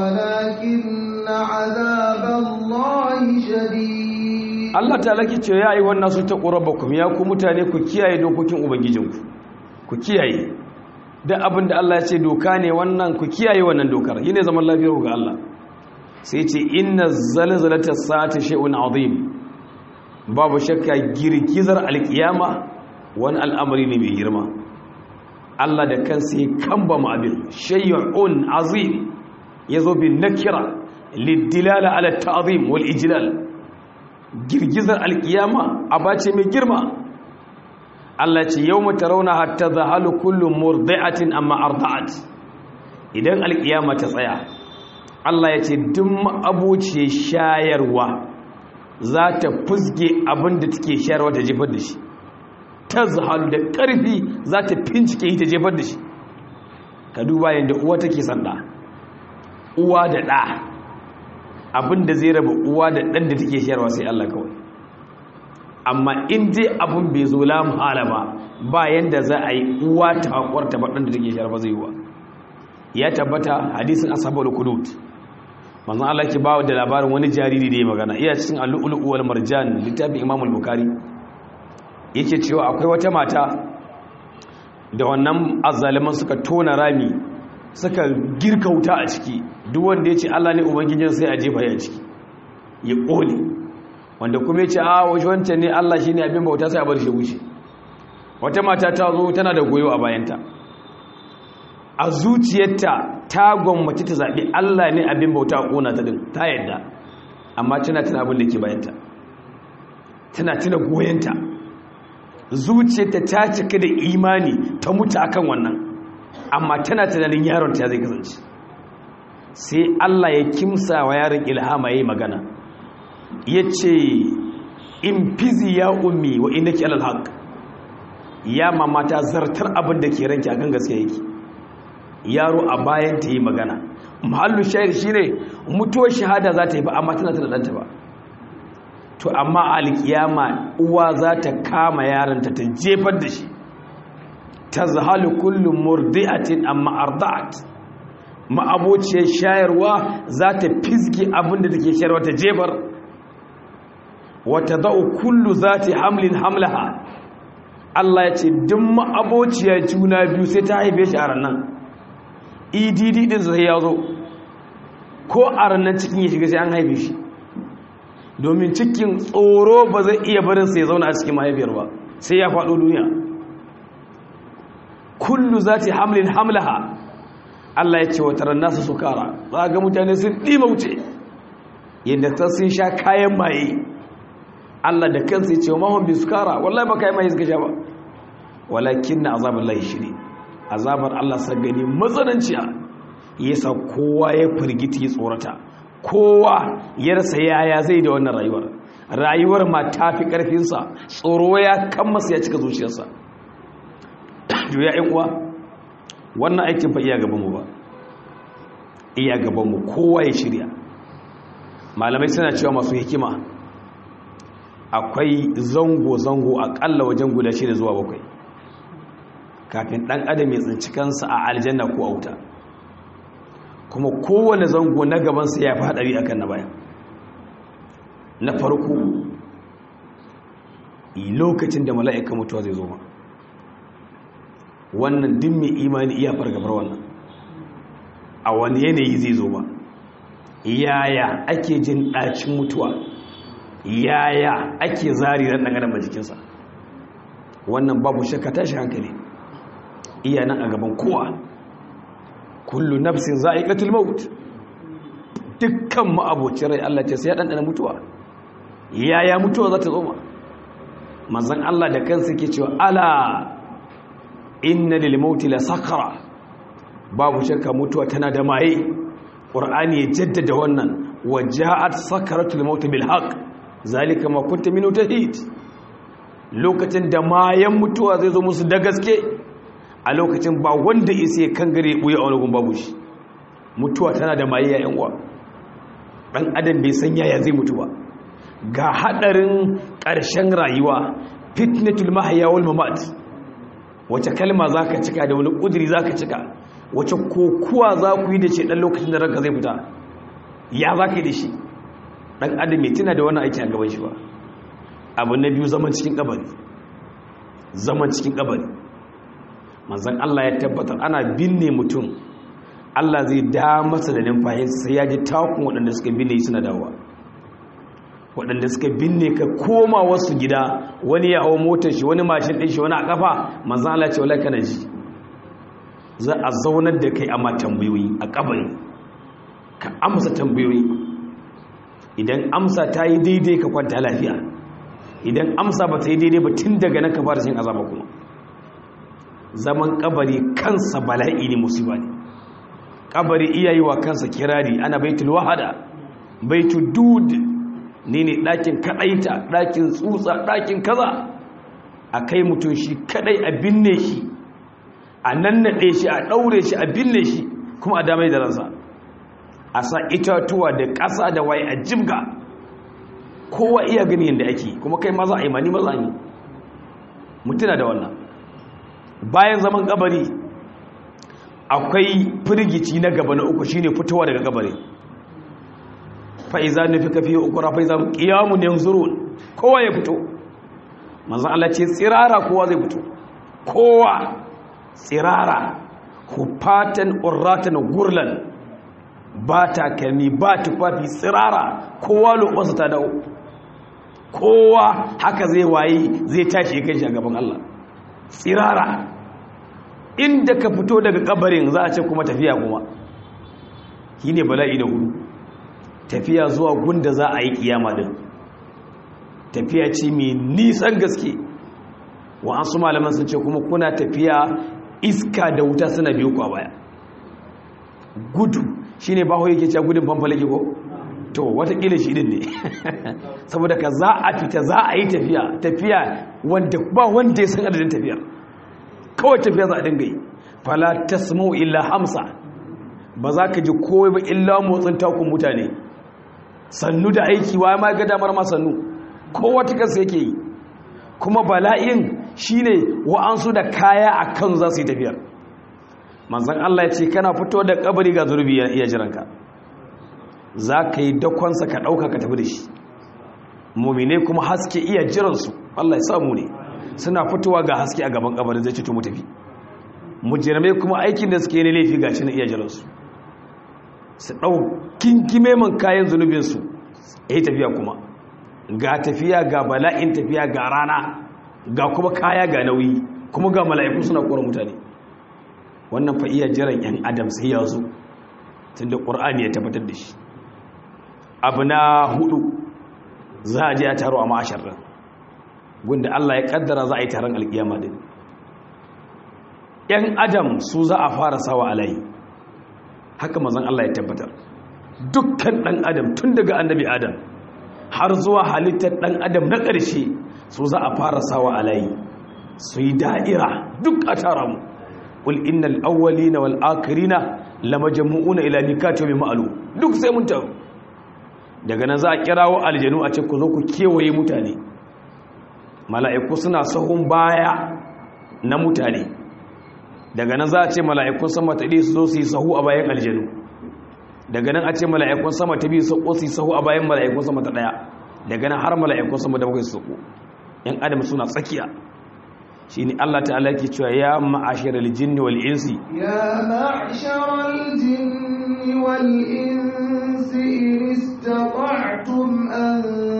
ولكن عذاب الله شديد Allah ta laki ce ya yi wannan su ta ƙurabakum ya ku mutane ku kiyaye dokokin ubangijinku ku kiyaye da abin da Allah ya ce doka ne wannan ku kiyaye wannan dokar yi ne zaman lafiyar ga Allah sai ce inna zalzalata sa'ati shay'un azim babu shakka girgizar alkiyama wani al'amari ne mai girma Allah da kansa ya kamba mu abin shay'un azim yazo bin nakira lidilala ala ta'zim wal ijlal girgizar alkiyama abace mai girma Allah ce yau mata rauna hatta zahalu kullum murdi'atin amma arda'at idan alkiyama ta tsaya Allah ya ce duk abuce shayarwa za ta fusge abin da take shayarwa ta jefar da shi ta zahalu da ƙarfi za ta fincike ta jefar da shi ka duba yadda uwa take sanda uwa da ɗa abin da zai raba uwa da ɗan da take shayarwa sai Allah kawai amma in dai abin bai zo la muhala ba ba yanda za a yi uwa ta hakwarta ba da take shayar ba zai wa ya tabbata hadisin ashabul kudut manzon Allah ke bawo da labarin wani jariri da ya magana iya cikin al-lu'lu wal marjan littafin Imam al-Bukhari yake cewa akwai wata mata da wannan azzaliman suka tona rami suka girka wuta a ciki duk wanda ya ce Allah ne ubangijin sai a jefa ya ciki ya kone wanda kuma ya ce a waje wancan ne Allah shi ne abin bauta sai a bar shi wuce wata mata ta zo tana da goyo a bayanta a zuciyarta ta gwammaci ta zaɓi Allah ne abin bauta a ƙona ta din ta yadda amma tana tana abin da ke bayanta tana tuna goyonta zuciyarta ta cika da imani ta mutu akan wannan amma tana tunanin yaron ta zai kasance sai Allah ya kimsa wa yaron ilhama yayi magana yace in fizi ya ummi wa innaki alal haqq ya mama ta zartar abin da ke ranki akan gaskiya yake yaro a bayan ta yi magana mahallu shayar shine mutuwar shahada za ta yi ba amma tana tana danta ba to amma alkiyama uwa za ta kama yaranta ta jefar da shi ta zahalu kullum murdi'atin amma arda'at ma'abociyar shayarwa za ta fizgi abin da take shayarwa ta jefar wata za'u kullu za ta hamlin hamlaha Allah ya ce duk ma'abociyar juna biyu sai ta haife shi a ranar edd din sai ya zo ko a ranar cikin ya shiga sai an haife shi domin cikin tsoro ba zai iya barin sai ya zauna a cikin mahaifiyar ba sai ya faɗo duniya kullu za ta hamlin hamlaha Allah ya ce wa taron nasu sukara za ga mutane sun ɗima wuce yadda ta sun sha kayan maye Allah da kansa ya ce wa mahon bin sukara wallahi ba kayan maye suka sha ba walakin na azabar lahi shiri azabar Allah sa gani matsananciya yasa kowa ya firgiti ya tsorata kowa ya rasa yaya zai da wannan rayuwar rayuwar ma ta fi ƙarfinsa tsoro ya kan masa ya cika zuciyarsa ya yan uwa wannan aikin fa iya gabanmu ba iya gabanmu kowa ya shirya malamai suna cewa masu hikima akwai zango-zango akalla wajen guda shida zuwa bakwai kafin ɗan adam ya tsinci kansa a aljanna ko a wuta kuma kowane zango na gabansa ya fi haɗari akan na baya na farko lokacin da mala'ika mutuwa zai zo ma wannan din mai imani iya fargabar wannan a wani yanayi zai zo ba yaya ake jin ɗacin mutuwa yaya ake zari ran ɗan adam jikinsa wannan babu shakka tashi hankali iya nan a gaban kowa kullu nafsin za'iqatul maut dukkan ma'abocin rai Allah ce sai ya dandana mutuwa yaya mutuwa za ta zo ma manzon Allah da kansa yake cewa ala inna lil mauti la sakara babu shakka mutuwa tana da maye qur'ani ya jaddada wannan waja'at sakaratul maut bil haqq zalika ma kunta min tahid lokacin da mayan mutuwa zai zo musu da gaske a lokacin ba wanda isa ya kan gare buya a wani babu shi mutuwa tana da maye yayin uwa dan adam bai san yaya zai mutu ba ga hadarin ƙarshen rayuwa fitnatul mahya wal mamat wace kalma zaka cika da wani kudiri zaka cika wace kokuwa za ku yi da shi dan lokacin da ranka zai fita ya zaka yi da shi dan adam mai tuna da wannan aiki a gaban shi ba abu na biyu zaman cikin kabari zaman cikin kabari manzan Allah ya tabbatar ana binne mutum Allah zai da masa da numfashinsa sai ya ji takun waɗanda suka binne suna dawowa waɗanda suka binne ka koma wasu gida wani ya hawa motar shi wani mashin ɗin shi wani a ƙafa manzan Allah ce wala kana ji za a zaunar da kai amma tambayoyi a kabari ka amsa tambayoyi idan amsa ta yi daidai ka kwanta lafiya idan amsa ba ta yi daidai ba tun daga nan ka fara cin azaba kuma zaman kabari kansa bala'i ne musiba ne kabari iyayi wa kansa kirari ana baitul wahada baitul dud ne ne ɗakin kaɗaita ɗakin tsutsa ɗakin kaza a kai mutum shi kaɗai a binne shi a nannaɗe shi a ɗaure shi a binne shi kuma a damai da ransa a sa itatuwa da ƙasa da waye a jibga kowa iya gani yadda ake kuma kai maza a yi mani maza ne mutuna da wannan bayan zaman kabari akwai firgici na gaba na uku shine fitowa daga kabari fa'iza nufi kafi ukura fa'iza qiyamun yanzurun kowa ya fito manzon Allah ce tsirara kowa zai fito kowa tsirara hufatan urratan gurlan ba takalmi ba tufafi tsirara kowa lobansa ta dawo kowa haka zai waye zai tashi kai shi a gaban Allah tsirara inda ka fito daga kabarin za a ce kuma tafiya kuma shi ne bala'i da hudu tafiya zuwa gunda za a yi kiyama din tafiya ce mai nisan gaske wa'ansu malaman sun ce kuma kuna tafiya iska da wuta suna biyu kwa baya gudu shi ne baho yake cewa gudun fanfalake ko to watakila shi din ne saboda ka za a fita za a yi tafiya tafiya wanda ba wanda ya san adadin tafiyar kawai tafiya za a dinga yi fala tasma'u illa hamsa ba za ka ji kowai ba illa motsin takun mutane sannu da aiki wa ma ga damar ma sannu kowa ta kansa yake yi kuma bala'in shine wa'ansu da kaya a kan za su yi tafiyar manzan Allah ya ce kana fito da kabari ga zurbi ya iya jiranka za ka yi dakonsa ka ɗauka ka tafi da shi mummine kuma haske iya jiransu Allah ya samu ne suna fitowa ga haske a gaban kabarin zai cito mu tafi mujirmai kuma aikin da suke yi laifi ga shi na iya jiransu su ɗau kinkime man kayan zunubinsu ya yi tafiya kuma ga tafiya ga bala'in tafiya ga rana ga kuma kaya ga nauyi kuma ga mala'iku suna kora mutane wannan fa iya jiran 'yan adam sai ya zo tun da ƙur'ani ya tabbatar da shi abu na hudu za a je a taro a ma'ashar ran gunda Allah ya kaddara za a yi taron alkiyama din 'yan adam su za a fara sawa alayi haka mazan Allah ya tabbatar dukkan ɗan adam tun daga annabi adam har zuwa halittar ɗan adam na ƙarshe su za a fara sawa alayi su yi da'ira duk a tara mu ƙul innal awwalina wal akhirina lamajmu'una ila mikati yawmin ma'lum duk sai mun taru daga nan za a kirawo aljanu a ce ku zo ku kewaye mutane mala'iku suna sahun baya na mutane daga nan za a ce mala'ikun sama ta ɗi su zo su yi sahu a bayan aljanu daga nan a ce mala'ikun sama ta biyu su yi sahu a bayan mala'ikun sama ta ɗaya daga nan har mala'ikun sama da bakwai su sahu ‘yan adam suna tsakiya shi ne Allah ta'ala ke cewa ya ma'ashar aljinni wal insi ya ma'ashar aljinni wal insi in istata'tum an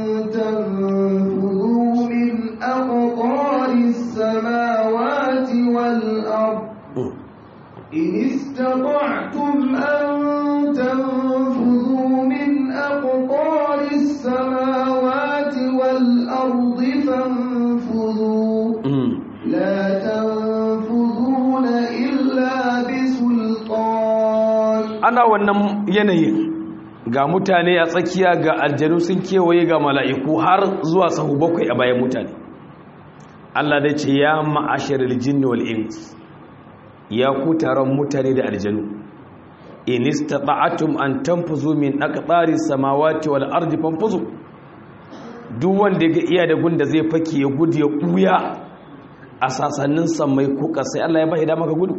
tanfudu min aqtaris samawati wal ard in istata'tum an tanfudu min aqtaris samawati wal ard fanfudu لا تنفذون إلا بسلطان ana wannan yanayin ga mutane a tsakiya ga aljanu sun kewaye ga mala'iku har zuwa sahu bakwai a bayan mutane Allah da ce ya ma'ashirar jinni wal ins ya ku taron mutane da aljanu in istata'atum an tanfuzu min aqtaris samawati wal ardi fanfuzu duk wanda ga iya da gunda zai fake ya gudu ya buya a sasannin sammai ko sai Allah ya bai dama ka gudu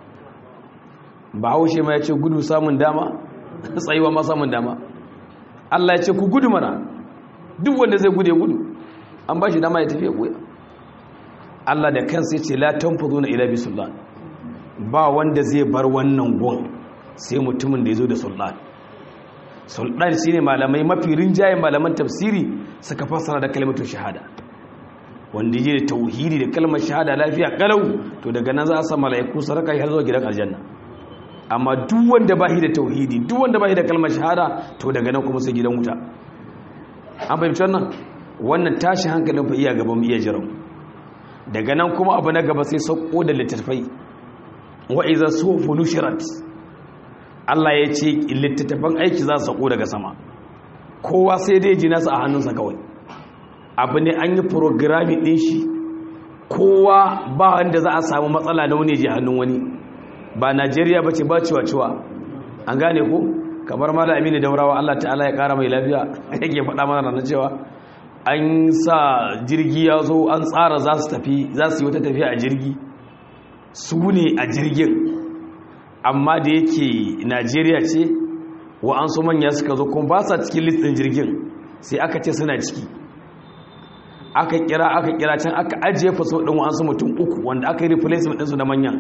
ba haushe ma ya ce gudu samun dama tsayuwa ma samun dama Allah ya ce ku gudu mana duk wanda zai gudu ya gudu an ba shi dama ya tafi ya buya Allah da kansa ya ce la tanfuzuna ila bisullan ba wanda zai bar wannan gon sai mutumin da ya zo da sultan sultan shine malamai mafi rinjayen malaman tafsiri suka fassara da kalmatu shahada wanda yi da tauhidi da kalmar shahada lafiya kalau to daga nan za a sa mala'iku saraka har zuwa gidan aljanna amma duk wanda ba shi da tauhidi duk wanda ba shi da kalmar shahada to daga nan kuma sai gidan wuta an fahimci wannan wannan tashi hankalin fa iya gaban iya jiran daga nan kuma abu na gaba sai sauko da littattafai wa iza sufu nushirat Allah ya ce littattafan aiki za su sauko daga sama kowa sai dai ji nasa a hannunsa kawai abu ne an yi programi ɗin shi kowa ba wanda za a samu matsala na wani ji hannun wani ba najeriya ba ce ba ciwa-ciwa an gane ko kamar mala amini daurawa allah ta'ala ya kara mai lafiya yake faɗa mana na cewa an sa jirgi ya zo an tsara za su tafi za su yi wata tafiya a jirgi su ne a jirgin amma da yake najeriya ce wa an so manya suka zo kuma ba sa cikin listin jirgin sai aka ce suna ciki aka kira aka kira can aka ajiye faso ɗin wa'ansu mutum uku wanda aka yi replacement ɗinsu da manyan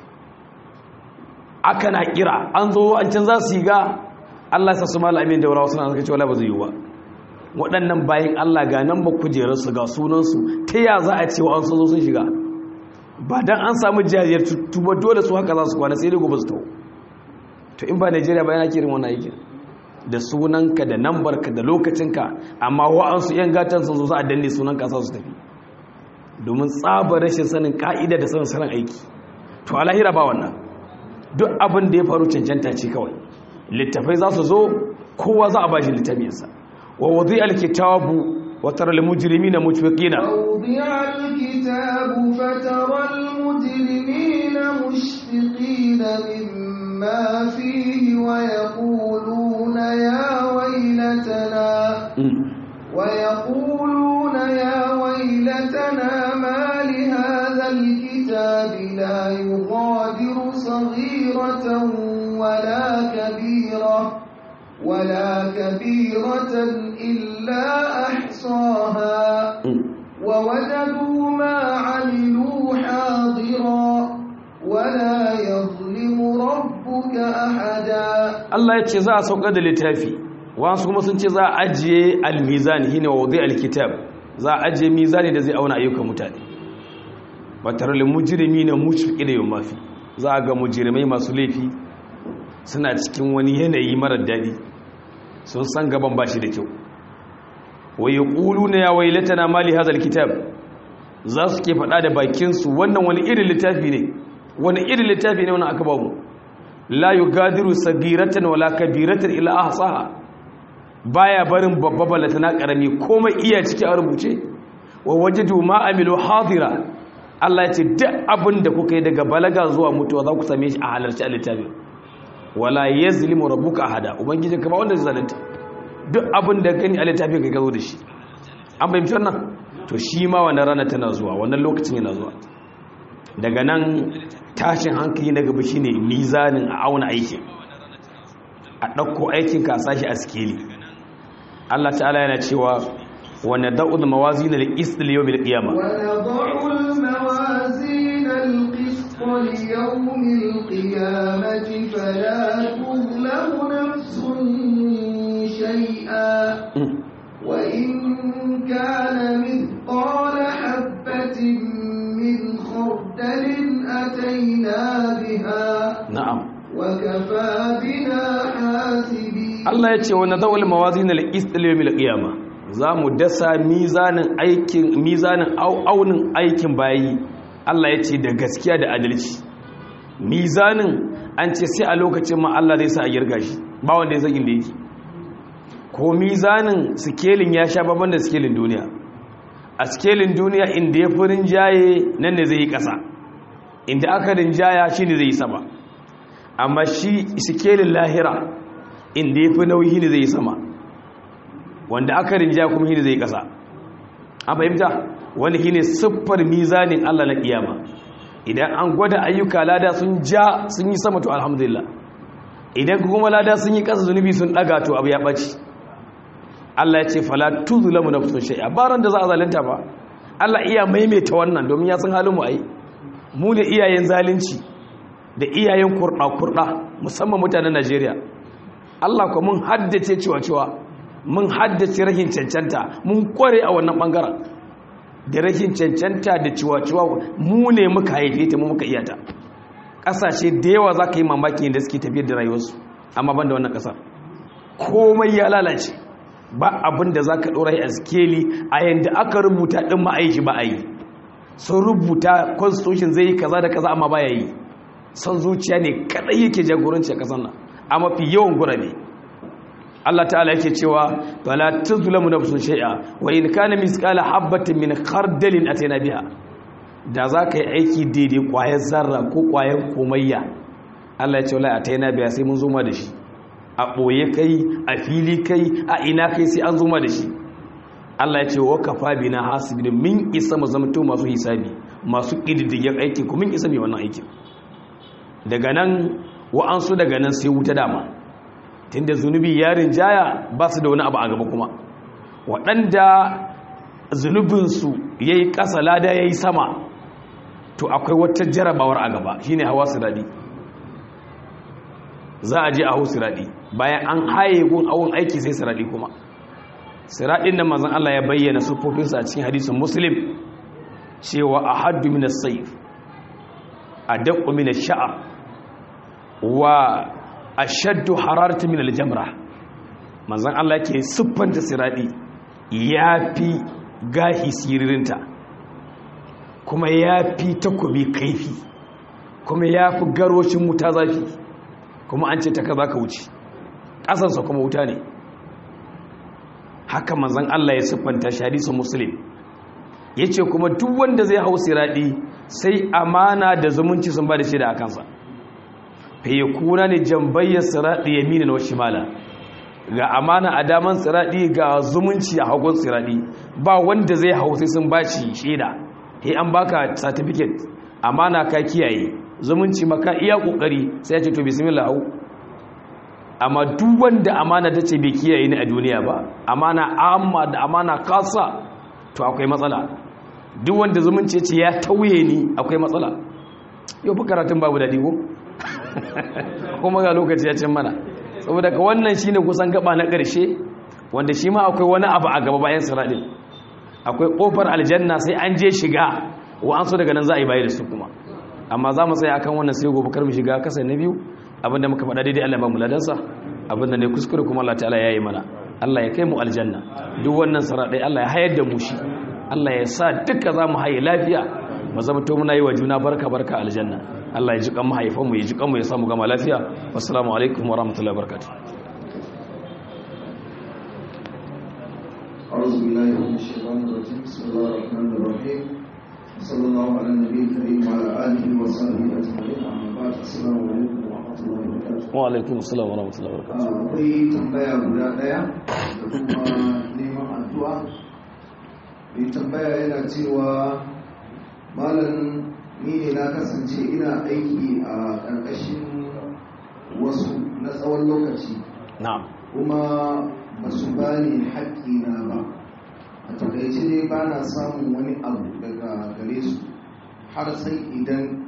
aka na kira an zo an can za su yi ga allah sa su malamin da wurawa suna suka ce wala ba zai yi ba waɗannan bayan allah ga nan ba kujerarsu ga sunansu ta ya za a ce wa an zo sun shiga ba don an samu jajiyar tuba dole su haka za su kwana sai dai gobe su taho to in ba najeriya bayan ake irin wannan aikin da sunanka da nambarka da lokacinka amma wa'ansu 'yan gatan sun zo za a danne sunanka sa su tafi domin tsabar rashin sanin ka'ida da sanin sanin aiki to a lahira ba wannan duk abin da ya faru cancanta ce kawai littafai za su zo kowa za a ba shi littafinsa wa wadhi alkitabu wa tara almujrimina mushfiqina ووضع الكتاب فترى المجرمين مشفقين مما فيه ويقولون يا ويلتنا ويقولون يا ويلتنا ما لهذا الكتاب لا يغادر صغيرة ولا كبيرة ولا كبيرة إلا أحصاها ووجدوا ما عملوا حاضرا ولا يظلم ربك أحدا Allah ya ce za a sauka da littafi wasu kuma sun ce za a ajiye almizani shine wadai alkitab za a ajiye mizani da zai auna ayyukan mutane batarul mujrimina mushfiqina yawma fi za a ga mujrimai masu laifi suna cikin wani yanayi mara daɗi sun san gaban bashi da kyau wa yaquluna ya waylatana mali hadha alkitab za su ke faɗa da bakinsu wannan wani irin littafi ne wani irin littafi ne wannan aka ba mu la yugadiru sagiratan wala kabiratan illa ahsaha baya barin babba balata na karami komai iya ciki a rubuce wa wajadu ma amilu hadira Allah ya ce duk abin da kuka yi daga balaga zuwa mutuwa za ku same shi a halarci a littafin wala yazlimu rabbuka ahada ubangijin ka ba wanda zai zalunta duk abin da gani a littafin ka gazo da shi an fahimci wannan to shi ma wannan rana tana zuwa wannan lokacin yana zuwa daga nan tashin hankali na gaba shine mizanin a auna aikin a ɗauko aikin ka sashi a skeli Allah ta'ala yana cewa wa nad'u mawazin al-qist li yawm al-qiyamah ونضع الموازين القسط ليوم القيامة فلا تظلم نفس شيئا وإن كان مثقال حبة من خردل أتينا بها na'am وكفى بنا حاسبين Allah ya ce wa nad'u mawazin al-qist li yawm al-qiyamah za mu dasa mizanin aikin mizanin au- aunin aikin bayi Allah ya ce da gaskiya da adalci mizanin an ce sai a lokacin ma Allah zai sa a girga shi ba wanda ya san inda yake ko mizanin sikelin ya sha babban da sikelin duniya a sikelin duniya inda ya fi rinjaye nan ne zai yi ƙasa inda aka rinjaya shi ne zai yi sama amma shi sikelin lahira inda ya fi nauyi ne zai yi sama wanda aka rinjaya kuma shi ne zai yi ƙasa an fahimta wani shi ne siffar mizanin Allah na ƙiyama idan an gwada ayyuka lada sun ja sun yi sama to alhamdulillah idan kuma lada sun yi ƙasa zunubi sun ɗaga to abu ya ɓaci Allah ya ce fala tuzlamu nafsun shay'a baran da za a zalunta ba Allah iya maimaita wannan domin ya san halin mu ai mu ne iyayen zalunci da iyayen kurɗa kurɗa musamman mutanen Najeriya Allah ko mun haddace cewa cewa mun haddace rahin cancanta mun kware a wannan bangaren da rahin cancanta da ciwa ciwa mu ne muka haife ta mu muka iyata ƙasashe da yawa za ka yi mamaki da suke tafiyar da rayuwarsu amma ban da wannan ƙasar komai ya lalace ba abin da za ka ɗora a skeli a yadda aka rubuta ɗin ma'aishi ba a yi sun rubuta constitution zai yi kaza da kaza amma ba ya yi son zuciya ne kaɗai yake jagoranci a ƙasar nan a mafi yawan gurabe Allah ta'ala yake cewa bala tuzlamu nafsun shay'a wa in kana misqala habatin min khardalin atayna biha da za ka yi aiki daidai kwayar zarra ko kwayar komayya Allah ya ce wallahi atayna biha sai mun zo ma da shi a ɓoye kai a fili kai a ina kai sai an zuma da shi Allah ya ce wa kafa bina hasibin min isa mu zamto masu hisabi masu ƙididdigen aikin ku min isa mai wannan aikin daga nan wa'ansu daga nan sai wuta dama tunda zunubi yarin jaya ba su da wani abu a gaba kuma waɗanda zunubinsu ya yi ƙasa lada ya yi sama to akwai wata jarabawar a gaba shine hawa su daɗi za a je a hau siraɗi bayan an haye gun awon aiki sai siraɗi kuma siraɗin da mazan Allah ya bayyana sufofinsa a cikin hadisun muslim cewa a haddu mina saif a daƙo mina sha'a wa a shaddu hararta mina jamra mazan Allah ke siffanta siraɗi ya fi gahi siririnta kuma ya fi takobi kaifi kuma ya fi garoshin wuta zafi kuma an ce ta ka za ka wuce ƙasarsa kuma wuta ne haka manzan Allah ya siffanta sharisu muslim ya ce kuma duk wanda zai hau siraɗi sai amana da zumunci sun ba da shi da a kansa faye kuna ne jambayyar siraɗi ya mini na wasu mala ga amana a daman siraɗi ga zumunci a hagun siraɗi ba wanda zai hau sai sun ba shi shaida he an baka certificate amana ka kiyaye zumunci maka iya kokari sai ya ce to bismillah hau amma duk wanda amana ta ce bai kiyaye ni a duniya ba amana amma da amana kasa to akwai matsala duk wanda zumunci ce ya tauye ni akwai matsala yau fi karatun babu daɗi ko kuma ga lokaci ya cin mana saboda ka wannan shine kusan gaba na ƙarshe wanda shi ma akwai wani abu a gaba bayan siradin akwai ƙofar aljanna sai an je shiga wa an so daga nan za a yi bayi da su kuma amma za mu tsaya akan wannan sai gobe kar mu shiga kasa na biyu abinda muka faɗa daidai Allah ba mu ladansa abinda ne kuskure kuma Allah ta'ala ya yi mana Allah ya kai mu aljanna duk wannan siradai Allah ya hayar da mu shi Allah ya sa duka za mu haye lafiya mu zama to muna yi wa juna barka barka aljanna Allah ya ji kan mahaifan mu ya ji kan mu ya samu gama lafiya wassalamu alaikum wa rahmatullahi wa barakatuh أعوذ بالله من الشيطان الرجيم بسم الله الرحمن الرحيم صلى الله على النبي الكريم وعلى آله وصحبه أجمعين أما بعد السلام عليكم ورحمة الله وبركاته wa alaikum assalam wa rahmatullahi wa barakatuh akwai tambaya guda ɗaya da kuma neman addu'a mai tambaya yana cewa malam ni ne na kasance ina aiki a ƙarƙashin wasu na tsawon lokaci na'am kuma ba su ba ni haƙƙina ba a takaice dai ba na samun wani abu daga gare su har sai idan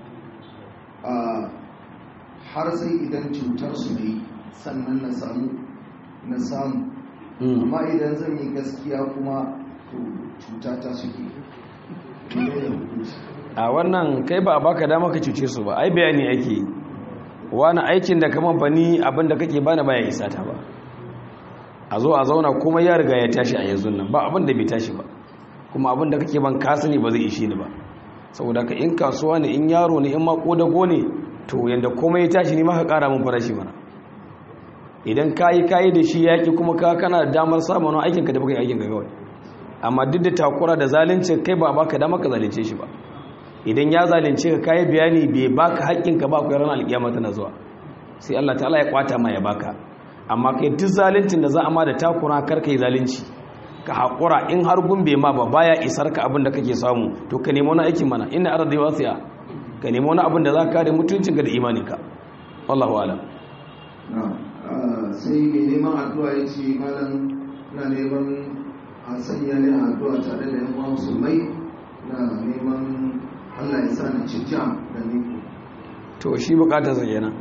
a har sai idan cutar su ne sannan na samu na samu amma idan zan yi gaskiya kuma to cuta ta suke Menene hukunci? a wannan kai ba a baka dama ka cuce su ba ai bayani ake yi wani aikin da kaman fa ni abinda kake bani baya isa ta ba a zo a zauna kuma ya riga ya tashi a yanzu nan ba abin da bai tashi ba kuma abin da kake ban ka sani ba zai ishe ni ba saboda ka in kasuwa ne in yaro ne in ma kodago ne to yanda komai ya tashi ni ma ka kara min farashi mana idan kayi kayi da shi yaki kuma ka kana da damar samun wani aikin ka da baka yi aikin ka kawai amma duk da takura da zalunci kai ba baka damar ka zalunce shi ba idan ya zalunce ka kayi bayani bai baka haƙƙin ka ba ku ranar alƙiyama tana zuwa sai Allah ta'ala ya kwata ma ya baka amma kai duk zaluncin da za a ma da takura kar kai zalunci ka haƙura in har gumbe ma ba baya isar ka abin da kake samu to ka nemi wani aikin mana inna ardi wasi'a ka nemi wani abin da za ka kare mutuncinka da imaninka wallahu alam Na, ah, sai mai neman addu'a ya ce malam na neman a sanya ne a addu'a tare da yan uwa musulmai na neman Allah ya sa ni ci jam da ni to shi bukatar sa kenan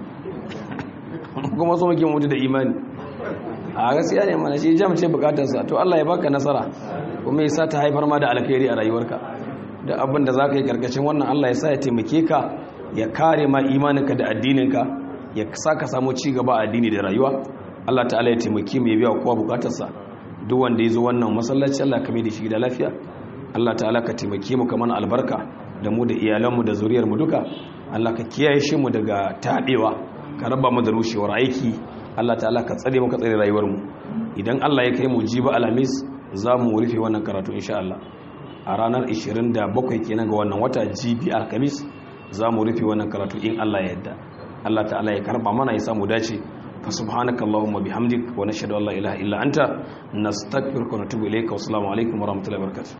kuma so muke mutu da imani a gaskiya ne mana shi jam ce bukatar sa to Allah ya baka nasara kuma ya sa ta haifar ma da alkhairi a rayuwarka da abin da zaka yi karkashin wannan Allah ya sa ya taimake ka ya kare ma imaninka da addininka ya sa ka samu ci gaba a addini da rayuwa Allah ta'ala ya taimake mu ya biya kowa bukatar sa duk wanda ya zo wannan masallaci Allah ka mai da shi da lafiya Allah ta'ala ka taimake mu kamar albarka da mu da iyalanmu da zuriyarmu duka Allah ka kiyaye shi mu daga taɓewa ka raba mu da rushewar aiki Allah ta'ala ka tsare mu ka tsare rayuwarmu idan Allah ya kai mu jiba alhamis za mu rufe wannan karatu insha Allah a ranar 27 kenan ga wannan wata jibi alhamis za mu rufe wannan karatu in Allah ya yarda Allah ta'ala ya karba mana ya samu dace fa subhanaka allahumma bihamdik wa nashhadu an la ilaha illa anta nastaghfiruka wa natubu ilayka wa assalamu alaikum wa rahmatullahi wa barakatuh